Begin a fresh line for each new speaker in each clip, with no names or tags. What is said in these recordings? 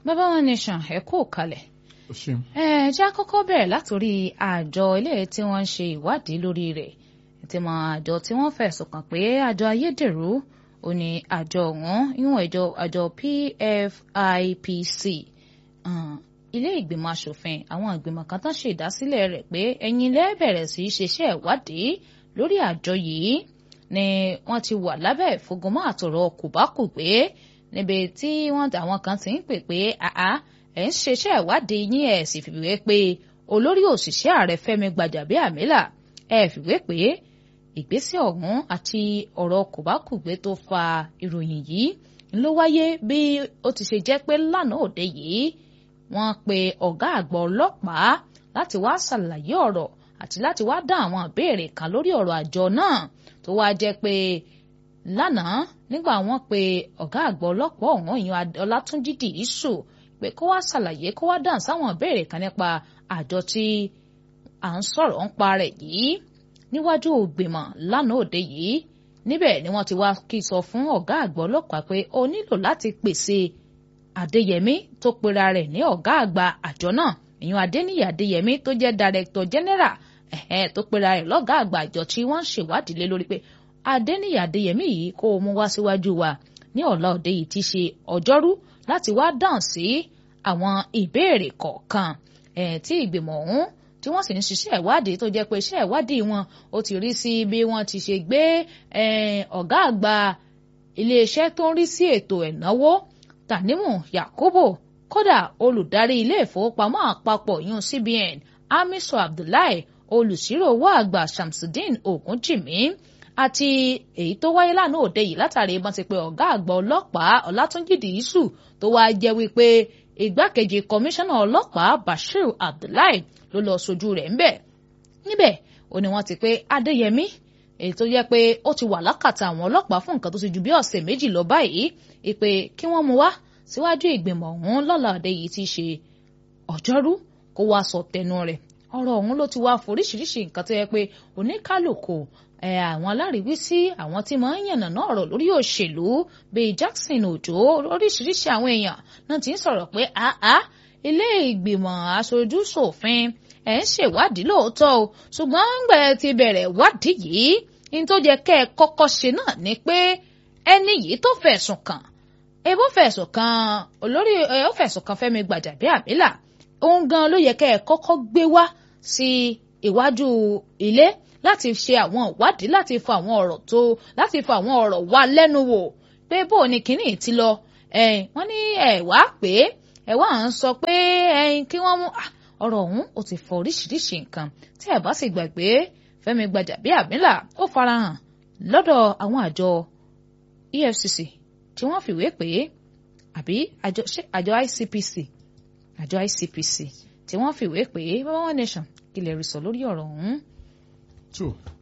bàbá wọn nation ẹ kú kalẹ̀
o ṣeun.
ẹ jẹ́ àkọ́kọ́ bẹ̀rẹ̀ látòrí àjọ ilé tí wọ́n ń ṣe ìwádìí lórí rẹ̀ tí mọ àjọ tí wọ́n fẹ̀sùn kàn pé àjọ ayédèrú ò ní àjọ ọ̀hún ìwọ̀n ìjọ àjọ PFIPC ilé ìgbìmọ̀ asòfin àwọn ìgbìmọ̀ kan tán ṣe ìdásílẹ̀ rẹ̀ pé ẹ̀yin lẹ́ bẹ̀rẹ̀ sí í ṣiṣẹ́ ìwádìí lórí àjọ yìí ni wọ́n ti wà lábẹ́ ìfúngunmọ́ àtọ̀rọ̀ kòbákùgbé níbi tí wọ́n àwọn kan ti ń pè pé àá ẹ̀ ń ṣiṣẹ́ ìwádìí yín ẹ̀ sì fìwé pé olórí òṣìṣẹ́ ààrẹ Fẹ́mi Gbàjàbíàmílà ẹ̀ fìwé pé ìgbésẹ̀ ọ̀hún àti ọ̀rọ̀ kòbákùgbé tó fa ìròyìn yìí ló wáyé bí ó ti ṣe jẹ́ pé lánàá òde yìí wọ́n pe ọ̀gá àgbà ọlọ́pàá láti wá ṣàlàyé ọ̀rọ̀ àti láti wá dá àwọn ìbéèrè kan lórí ọ̀rọ̀ àjọ náà tó wá jẹ́ pé lánàá nígbà wọ́n pe ọ̀gá àgbà ọlọ́pàá ọ̀hún ìyẹn Ọlátúnjí Dìísù pé kó wá ṣàlàyé kó wá dáhùn sáwọn ìbéèrè kan nípa àjọ tí à ń sọ̀rọ̀ ń pa rẹ̀ yìí níwájú ògbìmọ̀ lánàá òde yìí níbẹ̀ ni wọ́n ti wá kí sọ fún ọ̀gá àgbà ọlọ́pàá pé ó nílò láti pèsè Adéyẹmí tó pera rẹ̀ ní ọ̀gá àgbà àjọ náà ìyẹn Adéníyì Adéyẹmí tó jẹ́ director general ẹ̀hẹ́n tó pera rẹ̀ lọ́gá àgbà àjọ tí wọ́n ń ṣèwádìí lé lórí pé Adéníyì Adéyẹmí yìí kó o mú wá síwájú wa ní ọ̀la òde yìí ti ṣe ọjọ́rú láti wá dáhùn sí àwọn ìbéèrè kọ̀ọ̀kan tí ìgbìmọ̀ ọ̀hún tí wọ́n sì ń ṣiṣẹ́ ìwádìí tó jẹ́ pé iṣẹ́ ìwádìí wọn ó ti rí sí bí wọ́n ti ṣe gbé ọ̀gá àgbà iléeṣẹ́ tó ń rí sí ètò ẹ̀náwó Tanimu Yakubu kódà olùdarí ilé ìfowópamọ́ àpapọ̀ yun CBN Hamisu Abdullahi olùsírò owó àgbà Shamsuddin Ogunjimi àti èyí tó wáyé lánàá òde yìí látàrí ìbọn ti pé ọ̀gá àgbà ọlọ́pàá Ọlátúnjì Dìísù tó wáá jẹ́ wípé igbákejì kọmíṣánná ọlọ́pàá Bashir Abdullahi ló lọ sojú rẹ̀ ńbẹ̀ níbẹ̀ ó ní wọ́n ti pé Adéyẹmí èyí tó yẹ pé ó ti wà lákàtà àwọn ọlọ́pàá fún nǹkan tó ti ju bí ọ̀sẹ̀ méjì lọ báyìí ìpè kí wọ́n mú wá síwájú ìgbìmọ̀ ọ̀hún lọ́la òde yìí ti ṣe ọjọ́rú kó wá sọ tẹnu rẹ̀ ọ̀rọ̀ ọ̀hún ló ti wá foríṣiríṣi nǹkan tó yẹ pé oníkálùkù àwọn aláríwísí àwọn tí máa ń yànnàná ọ̀rọ̀ lórí òṣèlú bíi Jackson Òjó oríṣiríṣi àwọn èèyàn náà ti ń sọ̀rọ̀ pé àá ilé ìgbìmọ̀ aṣojú ṣòfin ẹ̀ ń ṣèwádìí lóòótọ́ o ṣùgbọ́n ńgbẹ́ ti bẹ̀rẹ̀ wádìí yìí ní tó yẹ kẹ́ ẹ kọ́kọ́ ṣe náà ni pé ẹni yìí tó fẹ̀sùn kàn ebó fẹ̀sùn kàn olórí ẹ ó fẹ̀sùn kàn Fẹ́mi Gbàjàbíàmílà òun gan ló yẹ kẹ́ ẹ kọ́kọ́ gbé wá sí iwájú ilé láti ṣe àwọn ìwádìí láti fọ àwọn ọ̀rọ̀ tó láti fọ àwọn ọ̀rọ̀ wá lẹ́nu wò pé bó ni kínní ti lọ wọ́n ní ẹ wá pé ẹ wá ń sọ pé kí wọ́n mú ọ̀rọ̀ ọ̀hún ó ti fọ oríṣiríṣi nǹkan tí ẹ bá sì gbàgbé Fẹ́mi Gbàjàbíàmílà ó farahàn lọ́dọ̀ àwọn àjọ EFCC tí wọ́n fìwé pé àbí àjọ àjọ ICPC àjọ ICPC tí wọ́n fìwé pé bàbá one nation kí lè rí sọ lórí ọ̀rọ̀ ọ̀hún.
tó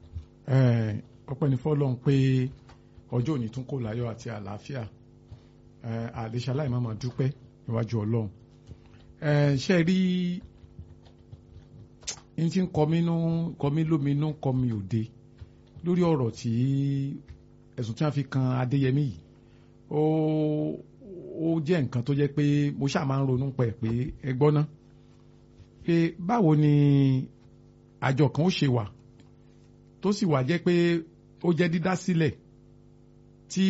ọpẹ́ ní fọ́lọ́run pé ọjọ́ òní tún kò láyọ̀ àti àlàáfíà àlèṣe aláìmọ̀mọ̀ dúpẹ́ níwájú Ọlọ́run ṣe rí ní tí ń kọ mí nú kọ mí lóminú kọ mi òde lórí ọ̀rọ̀ tí ẹ̀sùn tí wọ́n fi kan Adéyẹmí yìí ó ó jẹ́ nǹkan tó jẹ́ pé mo ṣáà máa ń ronú pẹ̀ pé ẹ gbọ́ ná pé báwo ni àjọ kan ó ṣe wà tó sì wà jẹ́ pé ó jẹ́ dídá sílẹ̀ tí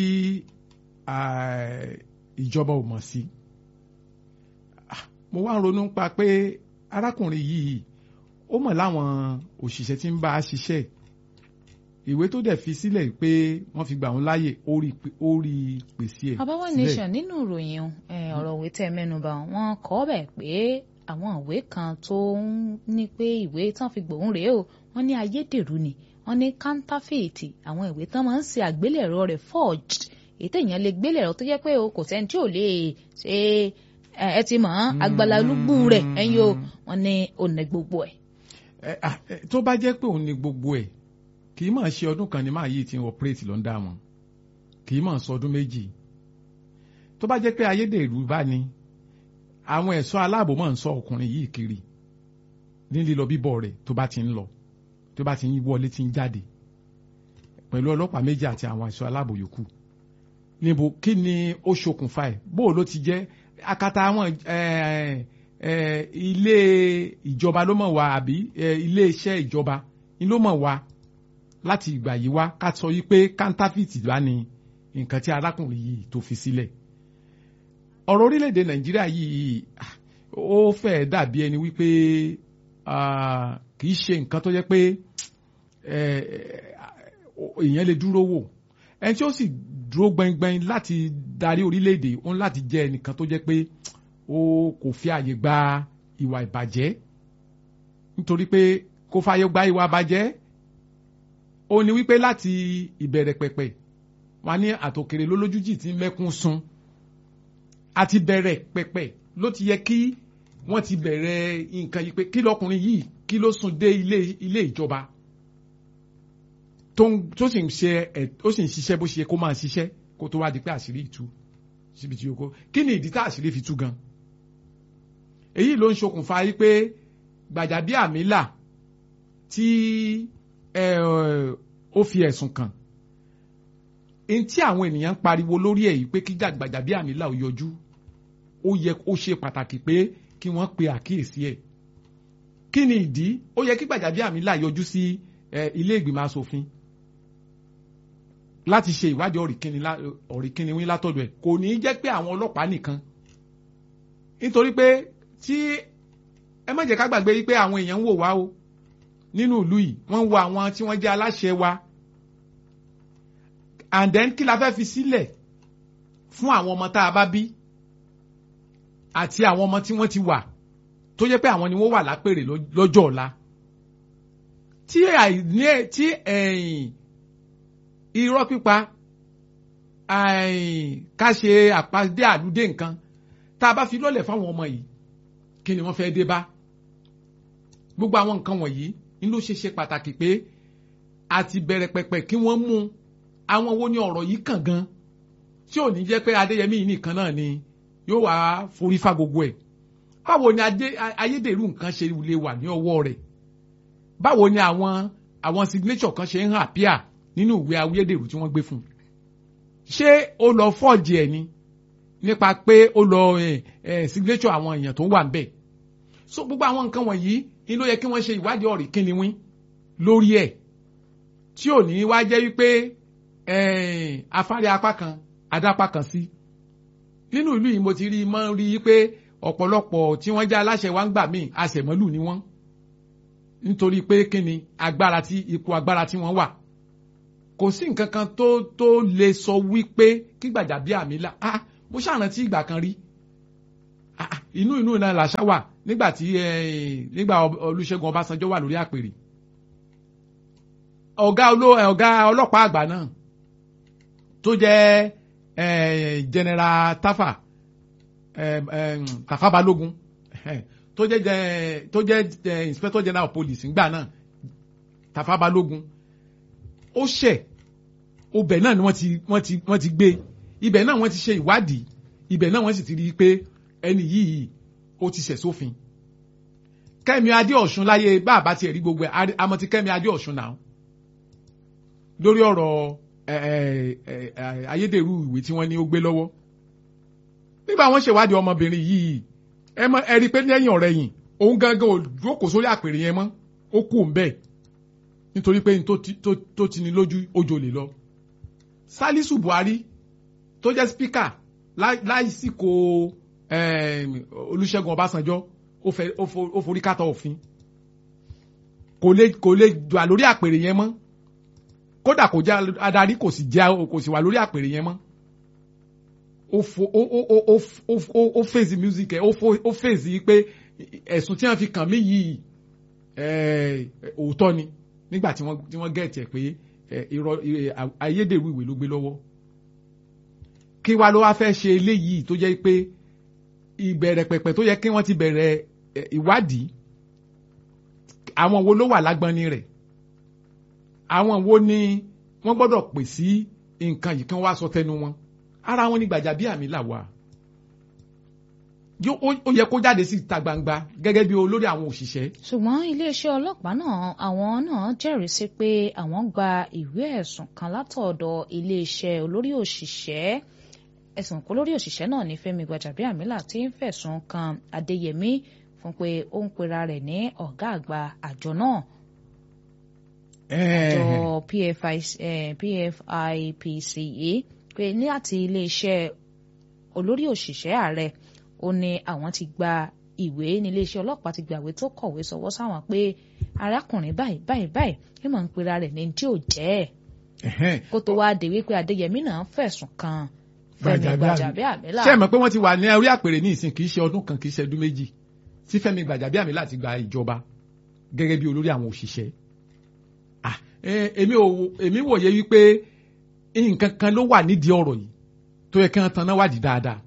ìjọba ò mọ̀ sí mo wá ń ronú pa pé arákùnrin yìí ó mọ̀ láwọn òṣìṣẹ́ tí ń bá a ṣiṣẹ́ ìwé tó dẹ̀ fi sílẹ̀ pé wọ́n fi gbà wọ́n láàyè ó rí pèsè ẹ̀.
Àbáwá nation nínú ìròyìn ọ̀rọ̀ òwe tẹ́ mẹ́nuba wọ́n kọ́ bẹ̀ pé àwọn ìwé kan tó ń ní pé ìwé tán fi gbòun rèé o wọ́n ní ayédèrú ni wọ́n ní counterfeit àwọn ìwé tán máa ń ṣe àgbélẹ̀rọ rẹ̀ forged èyí téèyàn lè gbélẹ̀rọ tó jẹ́ pé o kò sẹ́ni tí ò lè ṣe ẹ ti mọ̀ agbala olúgbù rẹ̀ ẹ̀yin o wọ́n ní òní gbogbo ẹ̀.
tó bá jẹ́ pé òun ní gbogbo ẹ̀ kì í máa ṣe ọdún kan ní máa yìí tí ń operate ló ń dá wọn kì í máa sọ ọdún méjì tó bá jẹ́ pé ayédèrú bá ní àwọn ẹ̀ṣọ́ aláàbò máa ń sọ ọkùnrin yìí kiri ní lílọ bíbọ̀ rẹ̀ tó bá ti ń lọ tó bá ti ń wọlé ti ń jáde pẹ̀lú ọlọ́pàá méjì àti àwọn ẹ̀ṣọ́ aláàbò yòókù níbo kí ni ó ṣokùnfà ẹ̀ bó ló ti jẹ́ akata àwọn ilé ìjọba ló mọ̀ wá àbí ilé iṣẹ́ ìjọba ni ló mọ̀ wá láti ìgbà yìí wá ká sọ yìí pé kántáfìtì wá ní nǹkan tí arákùnrin yìí tó fi sílẹ̀ ọ̀rọ̀ orílẹ̀-èdè nàìjíríà yìí ó fẹ́ dàbí ẹni wípé kì í ṣe nǹkan tó jẹ́ pé èèyàn lè dúró wò ẹni tí ó sì dúró gbẹngbẹng láti darí orílẹ̀-èdè ó ń láti jẹ́ ẹnìkan tó jẹ́ pé ó kò fi àyè gba ìwà ìbàjẹ́ nítorí pé kò fàyè gba ìwà ìbàjẹ́ ó ní wípé láti ìbẹ̀rẹ̀ pẹ̀pẹ̀ wọn ní àtòkèrè lólójújì tí mẹ́kún sun àti bẹ̀rẹ̀ pẹ̀pẹ̀ ló ti yẹ kí wọ́n ti bẹ̀rẹ̀ nǹkan yìí pé kí lọkùnrin yìí kí ló sùn dé ilé ilé ìjọba tó sì ń ṣe ẹ̀ ó sì ń ṣiṣẹ́ bó ṣe kó máa ṣiṣẹ́ kó tó wá di pé àṣírí ìtú síbi tí o kó kí ni ìdí tá àṣírí fi tú gan èyí ló ń ṣokùnfà yìí pé Gbàjàbíàmílà tí ó fi ẹ̀sùn kàn n tí àwọn ènìyàn ń pariwo lórí ẹ̀ yìí pé kí Gbàjàbíàmílà ò yọjú ó yẹ ó ṣe pàtàkì pé kí wọ́n pe àkíyèsí ẹ̀ kí ni ìdí ó yẹ kí Gbàjàbíàmílà yọjú sí ilé ìgbìmọ̀ asòfin láti ṣe ìwádìí ọ̀rìnkìnní wí látọ̀dọ̀ ẹ̀ kò ní í jẹ́ pé àwọn ọlọ́pàá nìkan nítorí pé tí ẹ má jẹ́ ká gbàgbé pé àwọn èèyàn ń wò wá o nínú ìlú yìí wọ́n ń wo àwọn tí wọ́n jẹ́ aláṣẹ wa and then kí la fẹ́ fi sílẹ̀ fún àwọn ọmọ tá a bá bí àti àwọn ọmọ tí wọ́n ti wà tó jẹ́ pé àwọn ni wọ́n wà lápèrè lọ́jọ́ ọ̀la tí àìní tí ẹ̀yìn irọ́ pípa ká ṣe àpàdé àlùdé nǹkan tá a bá fi lọ́lẹ̀ fáwọn ọmọ yìí kí ni wọ́n fẹ́ dé bá gbogbo àwọn nǹkan wọ̀nyí ni ló ṣe ṣe pàtàkì pé àti bẹ̀rẹ̀ pẹ̀pẹ̀ kí wọ́n mú àwọn wo ni ọ̀rọ̀ yìí kàn gan tí ò ní jẹ́ pé Adéyẹmí yìí nìkan náà ni yóò wá forí fa gbogbo ẹ̀ báwo ni ayédèrú nǹkan ṣe lè wà ní ọwọ́ rẹ̀ báwo ni àwọn àwọn signature kan ṣe ń hàn àpíà nínú ìwé ayédèrú tí wọ́n gbé fún un ṣé ó lọ fọ́ọ̀jì ẹ̀ ni nípa pé ó lọ signature àwọn èèyàn tó wà ń bẹ̀ so gbogbo àwọn nǹkan wọ̀nyí ni ló yẹ kí wọ́n ṣe ìwádìí ọ̀rì kíni wín lórí ẹ̀ tí ò ní wá jẹ́ wípé afárẹ́ apá kan adápá kan sí nínú ìlú yìí mo ti rí mọ́ rí i pé ọ̀pọ̀lọpọ̀ tí wọ́n jẹ́ aláṣẹ wa ń gbà míì àṣẹmọ́lù ni wọ́n nítorí pé kíni agbára tí ipò agbára tí wọ́n wà kò sí nǹkan kan tó tó lè sọ wípé kí Gbàjàbíàmílà ah mo ṣàrántí ìgbà kan rí ah inú inú náà làṣà wà nígbà tí nígbà Olúṣẹ́gun Ọbásanjọ́ wà lórí àpèrè ọ̀gá ọ̀gá ọlọ́pàá àgbà náà tó jẹ́ general Tafa Tafa Balógun tó jẹ́ tó jẹ́ inspector general of police ńgbà náà Tafa Balógun ó ṣẹ̀ ọbẹ̀ náà ni wọ́n ti wọ́n ti wọ́n ti gbé ibẹ̀ náà wọ́n ti ṣe ìwádìí ibẹ̀ náà wọ́n sì ti rí i pé ẹni yìí ó ti ṣẹ̀ sófin Kẹ́mi Adéọ̀ṣun láyé bá a bá tiẹ̀ rí gbogbo ẹ̀ àmọ́ ti Kẹ́mi Adéọ̀ṣun náà lórí ọ̀rọ̀ ayédèrú ìwé tí wọ́n ní ó gbé lọ́wọ́ nígbà wọ́n ṣèwádìí ọmọbìnrin yìí ẹ mọ ẹ rí i pé lẹ́yìn ọ̀rẹ́ yìí òun gangan ò jókòó sórí àpèrè yẹn mọ́ ó kú òun bẹ́ẹ̀ nítorí pé tó ti ní lójú ojo lè lọ. Salisu Buhari tó jẹ́ spíkà láìsíkò Olúṣẹ́gun Ọbásanjọ́ ó forí kátà òfin kò lè kò lè wà lórí àpèrè yẹn mọ́ kódà kò jẹ́ adarí kò sì jẹ́ kò sì wà lórí àpèrè yẹn mọ́ ó fo ó ó ó ó ó ó fèsì music ẹ ó fo ó fèsì pé ẹ̀sùn tí wọ́n fi kàn mí yìí òótọ́ ni nígbà tí wọ́n tí wọ́n gẹ̀ẹ́tì ẹ̀ pé irọ́ ayédèrú ìwé ló gbé lọ́wọ́ kí wá ló wá fẹ́ ṣe eléyìí tó jẹ́ pé ìbẹ̀rẹ̀ pẹ̀pẹ̀ tó yẹ kí wọ́n ti bẹ̀rẹ̀ ìwádìí àwọn wo ló wà lágbọ́nni rẹ̀ àwọn wo ni wọ́n gbọ́dọ̀ pè sí nǹkan yìí kí wọ́n wá sọ tẹnu wọn ara wọn ni Gbàjàbíàmílà wà ó yẹ kó jáde sí ìta gbangba gẹ́gẹ́ bí olórí àwọn òṣìṣẹ́.
ṣùgbọ́n iléeṣẹ́ ọlọ́pàá náà àwọn náà jẹ́rìí sí pé àwọn gba ìwé ẹ̀sùn kan látọ̀dọ̀ iléeṣẹ́ olórí òṣìṣẹ́ ẹ̀sùn kó lórí òṣìṣẹ́ náà ní Fẹ́mi Gbàjàbíàmílà tí ń fẹ̀sùn kan Adéyẹmí fún pé ó ń pera rẹ̀ ní ọ̀gá àgbà àjọ náà àjọ PFIPCA pé ní àti iléeṣẹ́ olórí òṣìṣẹ́ ààrẹ ó ní àwọn ti gba ìwé ní iléeṣẹ́ ọlọ́pàá ti gbàwé tó kọ̀wé sọwọ́ sáwọn pé arákùnrin báyìí báyìí báyìí ní mọ̀ ń pera rẹ̀ ní tí ò jẹ́ ẹ̀ kó tó wáá dé wípé Adéyẹmí náà fẹ̀sùn kan Fẹ́mi Gbàjàbíàmílà.
ṣé ẹ mọ̀ pé wọ́n ti wà ní orí àpèrè ní ìsìn kì í ṣe ọdún kan kì í ṣe ọdún méjì tí Fẹ́mi Gbàjàbíàmílà ti gba ìjọba gẹ́gẹ́ bí olórí àwọn òṣìṣẹ́ èmi ò èmi wòye wípé nǹkan kan ló wà nídìí ọ̀rọ̀ yìí tó yẹ kí wọ́n tanná wádìí dáadáa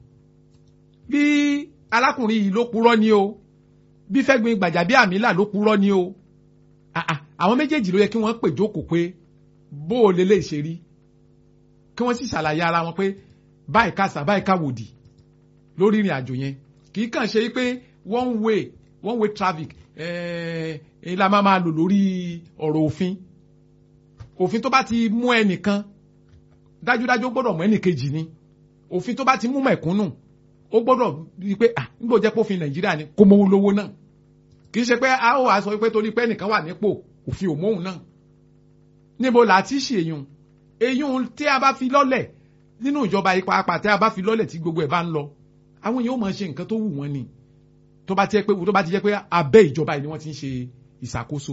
bí alákùnrin yìí ló purọ́ ni o bí Fẹ́mi Gbàjàbíàmílà ló purọ́ ni o àwọn méjèèjì ló yẹ kí wọ́n pè jókòó pé bó o lè lè ṣe rí kí wọ́n sì ṣàlàyé ara wọn pé báyìí kásá báyìí káwòdì lórí ìrìn àjò yẹn kì í kàn ṣe pé one way one way traffic ẹ̀ ẹ̀ la máa máa lò lórí ọ̀rọ̀ òfin òfin tó bá ti mú ẹnìkan dájúdájú ó gbọ́dọ̀ mú ẹnìkejì ni òfin tó bá ti mú mẹ̀kúnnù ó gbọ́dọ̀ rí i pé à nígbò jẹ́ pófin nàìjíríà ni kó mówó lówó náà kì í ṣe pé a ó wá sọ pé torí pé ẹnìkan wà nípò òfin ò móhùn náà níbo là á ti ṣe èyún èyún tí a bá fi lọ́lẹ̀ nínú ìjọba ipa apà tí a bá fi lọ́lẹ̀ tí gbogbo ẹ̀ bá ń lọ àwọn èèyàn ó máa ṣe nǹkan tó wù wọ́n ni tó bá ti jẹ́ pé tó bá ti jẹ́ pé abẹ́ ìjọba yìí ni wọ́n ti ń ṣe ìṣàkóso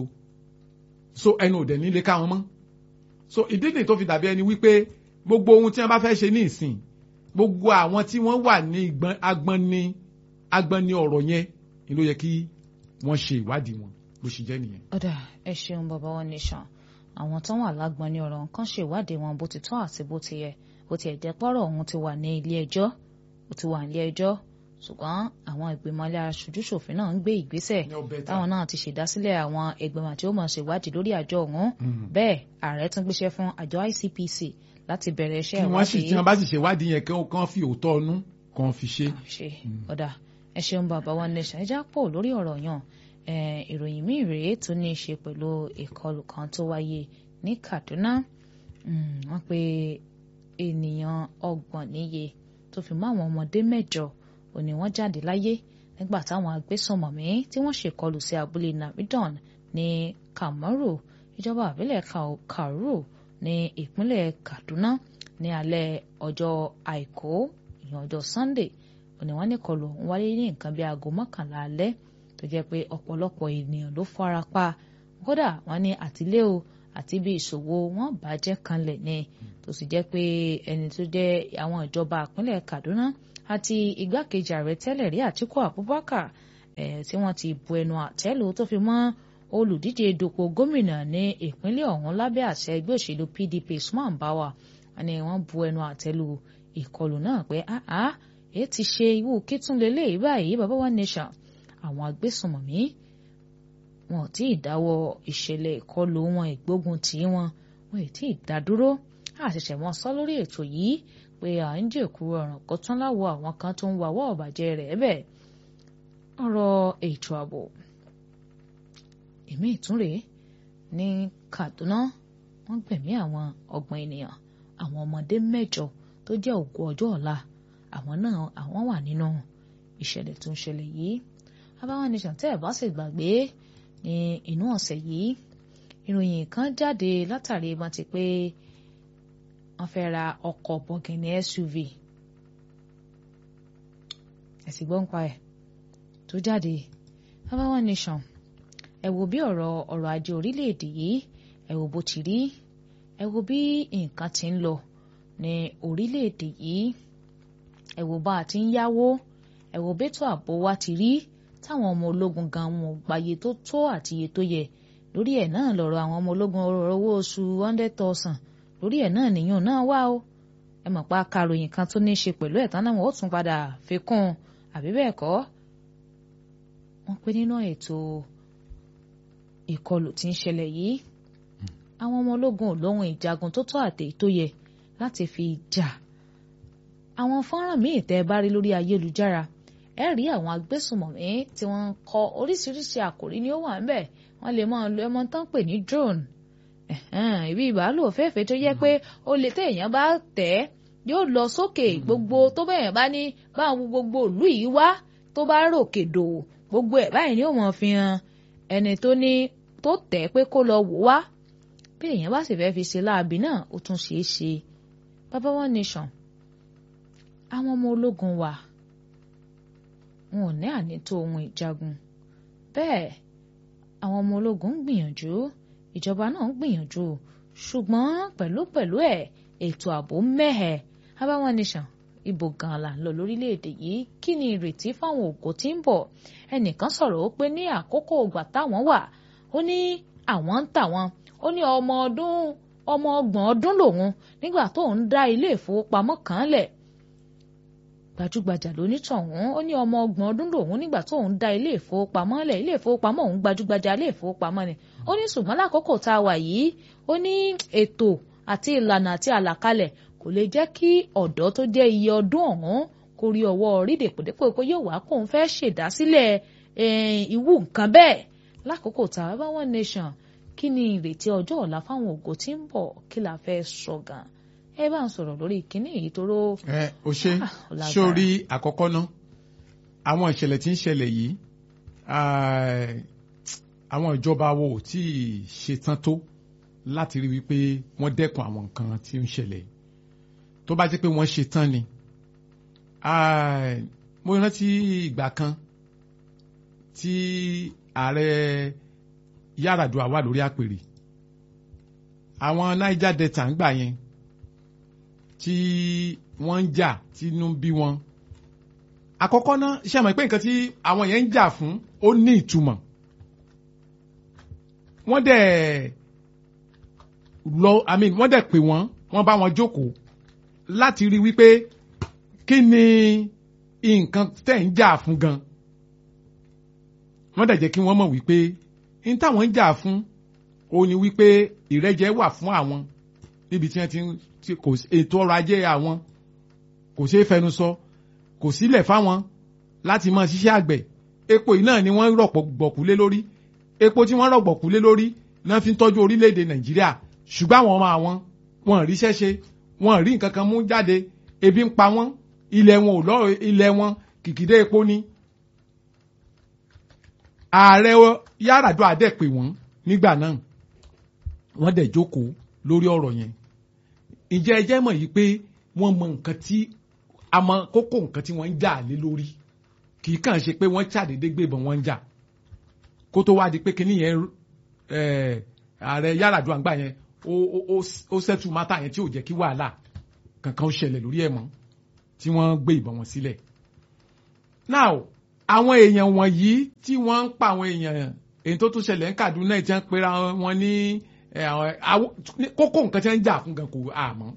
so ẹnu òdẹ̀ nílé káwọn mọ́ so ìdí nìyí tó fi dàbí ẹni wípé gbogbo ohun tí wọ́n bá fẹ́ ṣe ní ìsìn gbogbo àwọn tí wọ́n wà ní agbọ́nni agbọ́nni ọ̀rọ̀ yẹn ni ló yẹ kí wọ́n ṣe ìwádìí wọn bó ṣe jẹ́ nìyẹn.
ọ̀dà ẹ ṣeun bàbá wọn nation àwọn tó wà lágbọ́nni ọ̀rọ̀ nǹkan ṣe ìwádìí wọn bó ti tọ́ àti bó ti yẹ bó ti ẹ̀jẹ̀ pọ́rọ̀ ọ̀hún ti wà ní ilé ẹjọ́ ó ti wà ní ilé ẹjọ́ ṣùgbọ́n àwọn ìgbìmọ̀ ilé aṣojúṣòfin náà ń gbé ìgbésẹ̀ táwọn náà ti ṣèdásílẹ̀ àwọn ìgbìmọ̀ tí ó máa ṣèwádìí lórí àjọ ọ̀hún bẹ́ẹ̀ ààrẹ tún gbéṣẹ́ fún àjọ ICPC láti bẹ̀rẹ̀ iṣẹ́
ìwádìí. kí wọ́n sì tí wọ́n bá sì ṣèwádìí yẹn kán fi òótọ́ ọnú kan fi ṣe.
ṣe ọ̀dà ẹ ṣeun bàbá wa nation ẹja pọ̀ lórí ọ̀rọ̀ yàn ìròyìn míì rèé tó ní í ṣe pẹ̀lú ìkọlù kan tó wáyé ní Kaduna wọ́n pe ènìyàn ọgbọ̀n níye tó fi mọ́ àwọn ọmọdé mẹ́jọ ò ní wọ́n jáde láyé nígbà táwọn agbésùnmọ̀mí tí wọ́n ṣèkọlù sí abúlé Namidan ní Kamaru ìjọba àbílẹ̀ Kauru ní ìpínlẹ̀ Kaduna ní alẹ́ ọjọ́ àìkú ìyẹn ọjọ́ Sunday ò ní wọ́n ní kọlù ọ̀hún wáyé ní nǹkan bíi aago mọ́kànlá alẹ́ tó jẹ́ pé ọ̀pọ̀lọpọ̀ ènìyàn ló fara pa kódà wọ́n ní àtìlé o àti bí ìṣòwò wọn bàjẹ́ kanlẹ̀ ni tó sì jẹ́ pé ẹni tó jẹ́ àwọn ìjọba ìpínlẹ̀ Kaduna àti igbákejì ààrẹ tẹ́lẹ̀ rí Àtíkù Abubakar ẹ̀ tí wọ́n ti bu ẹnu àtẹ́lù tó fi mọ́ olùdíje dupò gómìnà ní ìpínlẹ̀ ọ̀hún lábẹ́ àṣẹ ẹgbẹ́ òṣèlú PDP Usman Bawa ni wọ́n bu ẹnu àtẹ́lù ìkọlù náà pé àá èyí ti ṣe ìwú kítúnlélẹ̀ báyìí bàbá wa nation àwọn agbésùnmọ̀mí wọn ò tí ì dáwọ́ ìṣẹ̀lẹ̀ ìkọlù wọn ìgbógun tì í wọn wọn ò tí ì dá dúró àṣẹ̀ṣẹ̀ wọn sọ lórí ètò yìí pé à ń jèkú ọ̀ràn kó tán láwọ àwọn kan tó ń wáwọ́ ọ̀bàjẹ́ rẹ̀ bẹ́ẹ̀ ọ̀rọ̀ ètò ààbò èmi ìtúnrè ní Kaduna wọ́n gbẹ̀mí àwọn ọgbọ̀n ènìyàn àwọn ọmọdé mẹ́jọ tó jẹ́ ògo ọjọ́ ọ̀la àwọn náà àwọn wà nínú ìṣẹ̀lẹ̀ tó ń ṣẹlẹ̀ yìí abáwọn nation tẹ́ ẹ̀ bá sì gbàgbé ní inú ọ̀sẹ̀ yìí ìròyìn kan jáde látàrí wọn ti pé wọ́n fẹ́ ra ọkọ̀ bọ̀gìnì SUV ẹ̀sìn gbọ́n pa ẹ̀ tó jáde abáwọn nation ẹ wo bí ọ̀rọ̀ ọrọ̀ ajé orílẹ̀-èdè yìí ẹ wo bó ti rí ẹ wo bí nǹkan ti ń lọ ní orílẹ̀-èdè yìí ẹ wo bá a ti ń yáwó ẹ wo bẹ́tò ààbò wa ti rí táwọn ọmọ ológun gan wọn ò gbàyè tó tó àti iye tó yẹ lórí ẹ̀ náà lọ́rọ̀ àwọn ọmọ ológun ọ̀rọ̀ owó oṣù hundred thousand lórí ẹ̀ náà nìyàn náà wá o ẹ mọ̀ pa karòyìn kan tó ní í ṣe pẹ̀lú ẹ̀ tán náà wọ́n ó tún padà fi kún un àbí bẹ́ẹ̀ kọ́ wọ́n pé nínú ètò ìkọlù tí ń ṣẹlẹ̀ yìí àwọn ọmọ ológun ò lóhun ìjagun tó tó àtẹ tó yẹ láti fi jà àwọn fọ́nrán míì tẹ́ ẹ bá rí lórí ayélujára ẹ rí àwọn agbésùnmọ̀mí tí wọ́n ń kọ oríṣiríṣi àkòrí ni ó wà ńbẹ̀ wọ́n lè máa lo ẹmọ tán pè ní drone ibi ìbálò òféèfé tó yẹ pé ó lè téèyàn bá tẹ̀ yóò lọ sókè gbogbo tó bẹ̀yẹn bá ní báwọn gbogbo ìlú yìí wá tó bá ròkè dò gbogbo ẹ̀ báyìí ni ó mọ̀ fi hàn ẹni tó ní tó tẹ̀ pé kó lọ wò wá bí èèyàn bá sì fẹ́ fi ṣe láabi náà ó tún ṣeé ṣe bàbá one nation àwọn ọmọ ológun wa wọn ò ní ànító ohun ìjagun bẹ́ẹ̀ àwọn ọmọ ológun ń gbìyànjú ìjọba náà ń gbìyànjú ṣùgbọ́n pẹ̀lúpẹ̀lú ẹ̀ ètò ààbò mẹ́hẹ̀ bàbá one nation ibo gan la ń lọ lórílẹ̀‐èdè yìí kí ni ìrètí fáwọn ògo tí ń bọ̀ ẹnìkan sọ̀rọ̀ ó pé ní àkókò ìgbà táwọn wà ó ní àwọn ń tà wọn ó ní ọmọ ọdún ọmọ ọgbọ̀n ọdún lòun nígbà tó ń dá ilé ìfowópamọ́ kan lẹ̀ gbajúgbajà lónítọ̀hún ó ní ọmọ ọgbọ̀n ọdún lòun nígbà tó ń dá ilé ìfowópamọ́ lẹ̀ ilé ìfowópamọ́ òun gbajúgbajà ilé ìfowópamọ́ ni ó ní ṣùgbọ́n lákòókò tá a wà yìí ó ní ètò àti ìlànà àti àlàkalẹ̀ kò lè jẹ́ kí ọ̀dọ́ tó jẹ́ iye ọdún ọ̀hún kó rí ọwọ́ rí dèpòdépò pé yóò wá kóun fẹ́ ṣèdásílẹ̀ ìwú nǹkan bẹ́ẹ̀ lákòókò tá a bá one nation kí ni ìrètí ọjọ́ ọ̀la fáwọn ògo tí ń bọ̀ kí la fẹ́ sọ gan ẹ bá ń sọ̀rọ̀ lórí kínní èyí tó ró.
ẹ o ṣe sórí àkọ́kọ́ ná àwọn ìṣẹ̀lẹ̀ tí ń ṣẹlẹ̀ yìí àwọn ìjọba wo ò tí ì ṣetán tó láti rí wípé wọ́n dẹ́kun àwọn nǹkan tí ń ṣẹlẹ̀ tó bá jẹ́ pé wọ́n ṣetán ni mo rántí ìgbà kan tí ààrẹ Yar'Adua wà lórí àpèrè àwọn Niger Delta ń gbà yẹn tí wọ́n ń jà tínú bí wọn àkọ́kọ́ náà ṣe àmọ́ pé nǹkan tí àwọn yẹn ń jà fún ó ní ìtumọ̀ wọ́n dẹ̀ lọ i mean wọ́n dẹ̀ pè wọ́n wọ́n bá wọn jókòó láti rí wípé kí ni nǹkan tẹ̀ ń jà fún gan wọ́n dẹ̀ jẹ́ kí wọ́n mọ̀ wípé n táwọn ń jà fún ó ní wípé ìrẹ́jẹ wà fún àwọn níbi tí wọ́n ti kò ètò ọrọ̀ ajé àwọn kò ṣeé fẹnu sọ kò sílẹ̀ fáwọn láti máa ṣiṣẹ́ àgbẹ̀ epo yìí náà ni wọ́n rọ̀pọ̀ gbọ̀kú lé lórí epo tí wọ́n rọ̀gbọ̀kú lé lórí náà fi ń tọ́jú orílẹ̀-èdè Nàìjíríà ṣùgbọ́n àwọn ọmọ àwọn wọn ríṣẹ́ ṣe wọn rí nǹkan kan mú jáde ebi ń pa wọ́n ilẹ̀ wọn ò lọ ilẹ̀ wọn kìkìdé epo ni ààrẹ Yar'Adua dẹ̀ pè wọ́n nígbà náà wọ́n dẹ̀ jókòó lórí ọ̀rọ̀ yẹn ǹjẹ́ ẹ jẹ́ mọ̀ yìí pé wọ́n mọ nǹkan tí a mọ kókó nǹkan tí wọ́n ń jà lé lórí kì í kàn ṣe pé wọ́n ṣàdédé gbébọn wọ́n ń jà kó tó wá di pé kíní yẹn ààrẹ Yar'Adua gbà yẹn ó ṣẹ́tù mátà yẹn tí ò jẹ́ kí wàhálà kankan ó ṣẹlẹ̀ lórí ẹ̀ mọ́ tí wọ́n gbé ìbọn wọn sílẹ̀. now àwọn èèyàn wọ̀nyí tí wọ́n ń pa àwọn èèyàn èyí tó tún ṣẹlẹ̀ ń Kaduna tí wọ́n pera wọn ní kókó nǹkan tí wọ́n ń jà fún gan kò àmọ́.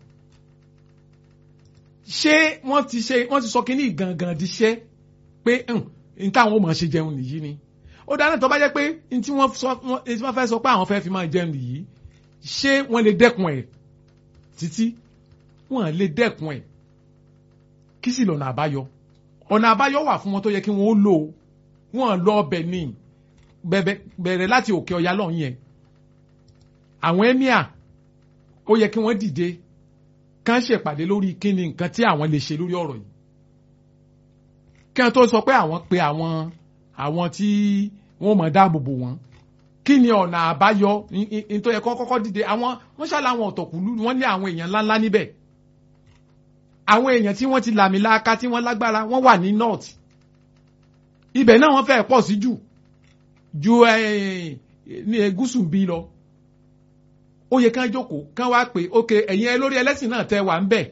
ṣé wọ́n ti ṣe wọ́n ti sọ kínní gangan di ṣẹ́ pé n táwọn ò mọ̀ ṣe jẹun nìyí ni ó dáná tó bá jẹ́ pé n tí wọ́n fẹ́ sọ pé àwọn fẹ́ fi máa jẹun nìyí ṣé wọ́n lè dẹ́kun ẹ̀ títí wọ́n lè dẹ́kun ẹ̀ kí sì lọ́nà àbáyọ ọ̀nà àbáyọ wà fún wọn tó yẹ kí wọ́n ó lò wọ́n lọ ọbẹ̀ ní bẹ̀rẹ̀ láti òkè ọ̀yà lọ́hùn yẹn àwọn emir ó yẹ kí wọ́n dìde kán ṣèpàdé lórí kí ni nǹkan tí àwọn lè ṣe lórí ọ̀rọ̀ yìí kí wọ́n tó sọ pé àwọn pe àwọn àwọn tí wọ́n mọ̀ dáàbò bò wọ́n kí ni ọ̀nà àbáyọ nítorí ẹ̀kọ́ kọ́kọ́ dìde àwọn wọ́n ṣàlà àwọn ọ̀tọ̀kùlú wọ́n ní àwọn èèyàn ńláńlá níbẹ̀ àwọn èèyàn tí wọ́n ti làmìlaka tí wọ́n lágbára wọ́n wà ní north ibẹ̀ náà wọ́n fẹ́ẹ̀ pọ̀ sí jù ju ní gúúsù bí lọ ó yẹ kán jókòó kán wá pé ok ẹ̀yin olórí ẹlẹ́sìn náà tẹ́ wà ń bẹ̀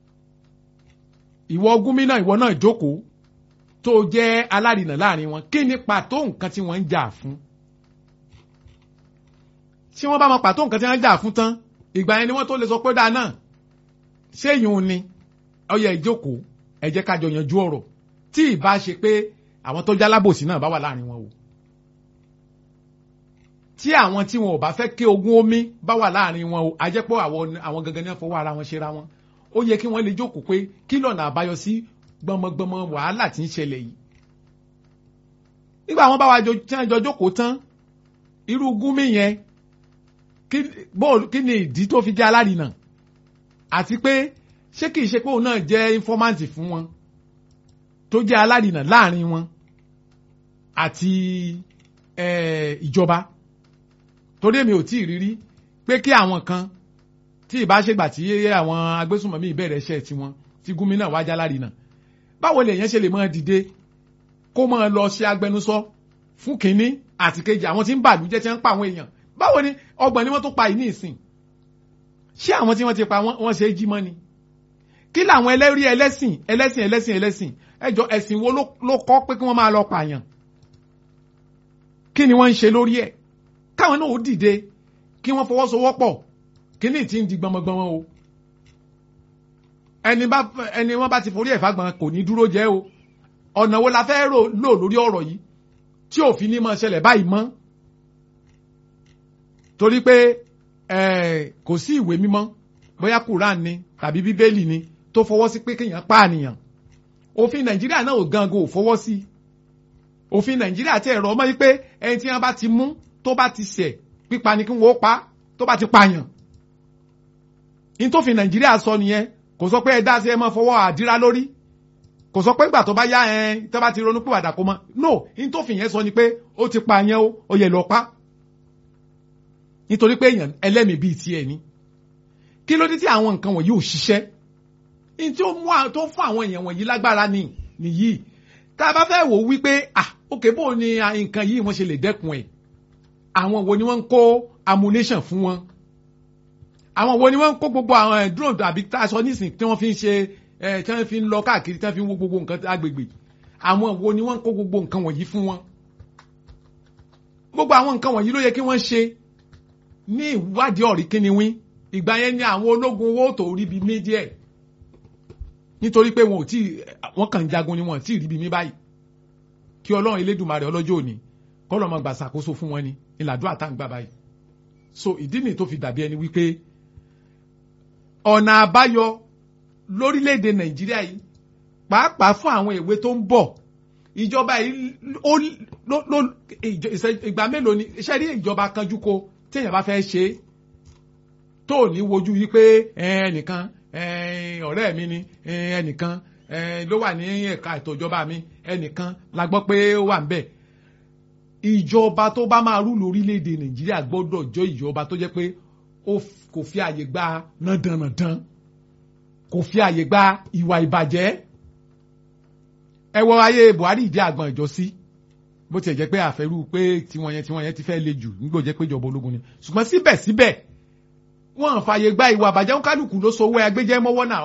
ìwọ gómìnà ìwọ náà jókòó tó jẹ́ alárinà láàrin wọn kí ni pàtó nǹkan tí wọ́n ń jà fún tí wọ́n bá mọ pàtó nǹkan tí wọ́n ń jà fún tán ìgbà yẹn ni wọ́n tó lè sọ pé dáa náà ṣé ìyún ni ó yẹ ìjókòó ẹ jẹ́ ká jọ yanjú ọ̀rọ̀ tí ìbá ṣe pé àwọn tó jálábòsí náà bá wà láàrin wọn o tí àwọn tí wọn ò bá fẹ́ ké ogún omi bá wà láàrin wọn o a jẹ́ pé àwọn gangan ní fọwọ́ ara wọn ṣera wọn ó yẹ kí wọ́n lè jókòó pé kí lọ́nà àbáyọ sí gbọmọgbọmọ wàhálà tí ń ṣẹlẹ̀ yìí nígbà wọn bá wa tí wọn jọ jókòó tán irú gúnmí yẹn kí ni ìdí tó fi jẹ́ alárinà àti pé ṣé kìí ṣe pé òun náà jẹ́ informant fún wọn tó jẹ́ alárìnà láàrin wọn àti ìjọba torí èmi ò tí ì rírí pé kí àwọn kan tí ìbá ṣègbà tí àwọn agbésùnmọ̀mí ìbẹ̀rẹ̀ iṣẹ́ tiwọn tí gómìnà wájà alárìnà báwo lèèyàn ṣe lè máa dìde kó máa lọ ṣe agbẹnusọ fún kínní àti kejì àwọn tí ń bàlújẹ́ tí wọ́n ń pa àwọn èèyàn báwo ni ọgbọ̀n ni wọ́n tó pa yìí ní ìsìn ṣé àwọn tí wọ́n ti pa wọ́n ṣe é jí mọ́ ni kí làwọn ẹlẹ́rí ẹlẹ́sìn ẹlẹ́sìn ẹlẹ́sìn ẹlẹ́sìn ẹjọ́ ẹ̀sìn wo ló kọ́ pé kí wọ́n máa lọ pààyàn kí ni wọ́n ń ṣe lórí ẹ̀ káwọn náà ó dìde kí wọ́n fọwọ́sowọ́pọ̀ kí ni ti ń di gbọmọgbọmọ o ẹni bá ẹni wọ́n bá ti forí ẹ̀fà gbọ̀n kò ní dúró jẹ́ o ọ̀nà wo la fẹ́ lò lórí ọ̀rọ̀ yìí tí òfin ní máa ṣẹlẹ̀ báyìí mọ́ torí pé kò sí ìwé mímọ́ bóyá Quran ni tàbí bíbélì ni tó fọwọ́ sí pé kéèyàn pààyàn òfin Nàìjíríà náà ò gangan ò fọwọ́ sí òfin Nàìjíríà ti ẹ̀rọ ọmọ yìí pé ẹni tí wọ́n bá ti mú tó bá ti ṣẹ̀ pípa ni kí wọ́n pa tó bá ti pààyàn ní tó fi Nàìjíríà sọ nìyẹn kò sọ pé ẹ dá sí ẹ máa fọwọ́ àdírá lórí kò sọ pé ìgbà tó bá yá ẹ tó bá ti ronú pìwàdà kó mọ no ní tó fi yẹn sọ ni pé ó ti pààyàn o ó yẹ lọ pa nítorí pé èèyàn ẹlẹ́mìí bíi tiẹ̀ ni kí ló dé tí àwọn nǹkan wọ̀nyí ò ṣiṣẹ́ ní tí ó mú tó fún àwọn èèyàn wọ̀nyí lágbára ni nìyí tá a bá fẹ́ wò wípé ah òkè bó ni nǹkan yìí wọ́n ṣe lè dẹ́kun ẹ̀ àwọn wo ni wọ́n ń kó ammunition fún wọn àwọn wo ni wọ́n ń kó gbogbo àwọn drone àbí tá a sọ nísìn tí wọ́n fi ń ṣe tí wọ́n fi ń lọ káàkiri tí wọ́n fi ń wo gbogbo nǹkan agbègbè àwọn wo ni wọ́n ń kó gbogbo nǹkan wọ̀nyí fún wọn gbogbo àwọn nǹkan wọ̀nyí ló yẹ kí wọ́n ṣe ní ìwádìí ọ̀rí kíni wín ìgbà yẹn ni àwọn ológun owó tó rí bí mí díẹ̀ nítorí pé wọn ò tí wọn kàn ń jagun ni wọn ò tí ì rí bí mí báyìí kí ọlọ́run elédùnmarè ọlọ́jọ́ òní kọ́lọ́ máa gbà ṣàkóso fún wọn ni ìlàdúrà tá à ń gbà báyìí so ìdí nìyí tó fi dàbí ẹni wípé ọ̀nà àbáyọ lórílẹ̀‐èdè nàìjíríà yìí pàápàá fún àwọn èwe tó ń bọ̀ ìjọba yìí ó ló ìgbà mélòó ni iṣẹ́ rí ìjọba kanjú ko téèyàn bá fẹ́ ṣe é tó ní wojú wípé ẹnìkan ọ̀rẹ́ mi ni ẹnìkan ló wà ní ẹ̀ka ètò ìjọba mi ẹnìkan la gbọ́ pé ó wà ń bẹ̀ ìjọba tó bá máa rú lórílẹ̀‐èdè nàìjíríà gbọ́dọ̀ jọ ìjọba tó jẹ́ pé kò fi àyè gba nàdànàdàn kò fi àyè gba ìwà ìbàjẹ́ ẹ wọ ayé buhari ìdí àgbọn ìjọsí bó tiẹ̀ jẹ́ pé àfẹ́rú pé tiwọn yẹn tiwọn yẹn ti fẹ́ le jù nígbò jẹ́ pé ìjọba ológun ni ṣùgbọ́n síbẹ̀síbẹ̀ wọ́n fàyè gba ìwà àbàjẹ́ kálukú ló sowó agbẹ́jẹ́ mọ́wọ́ náà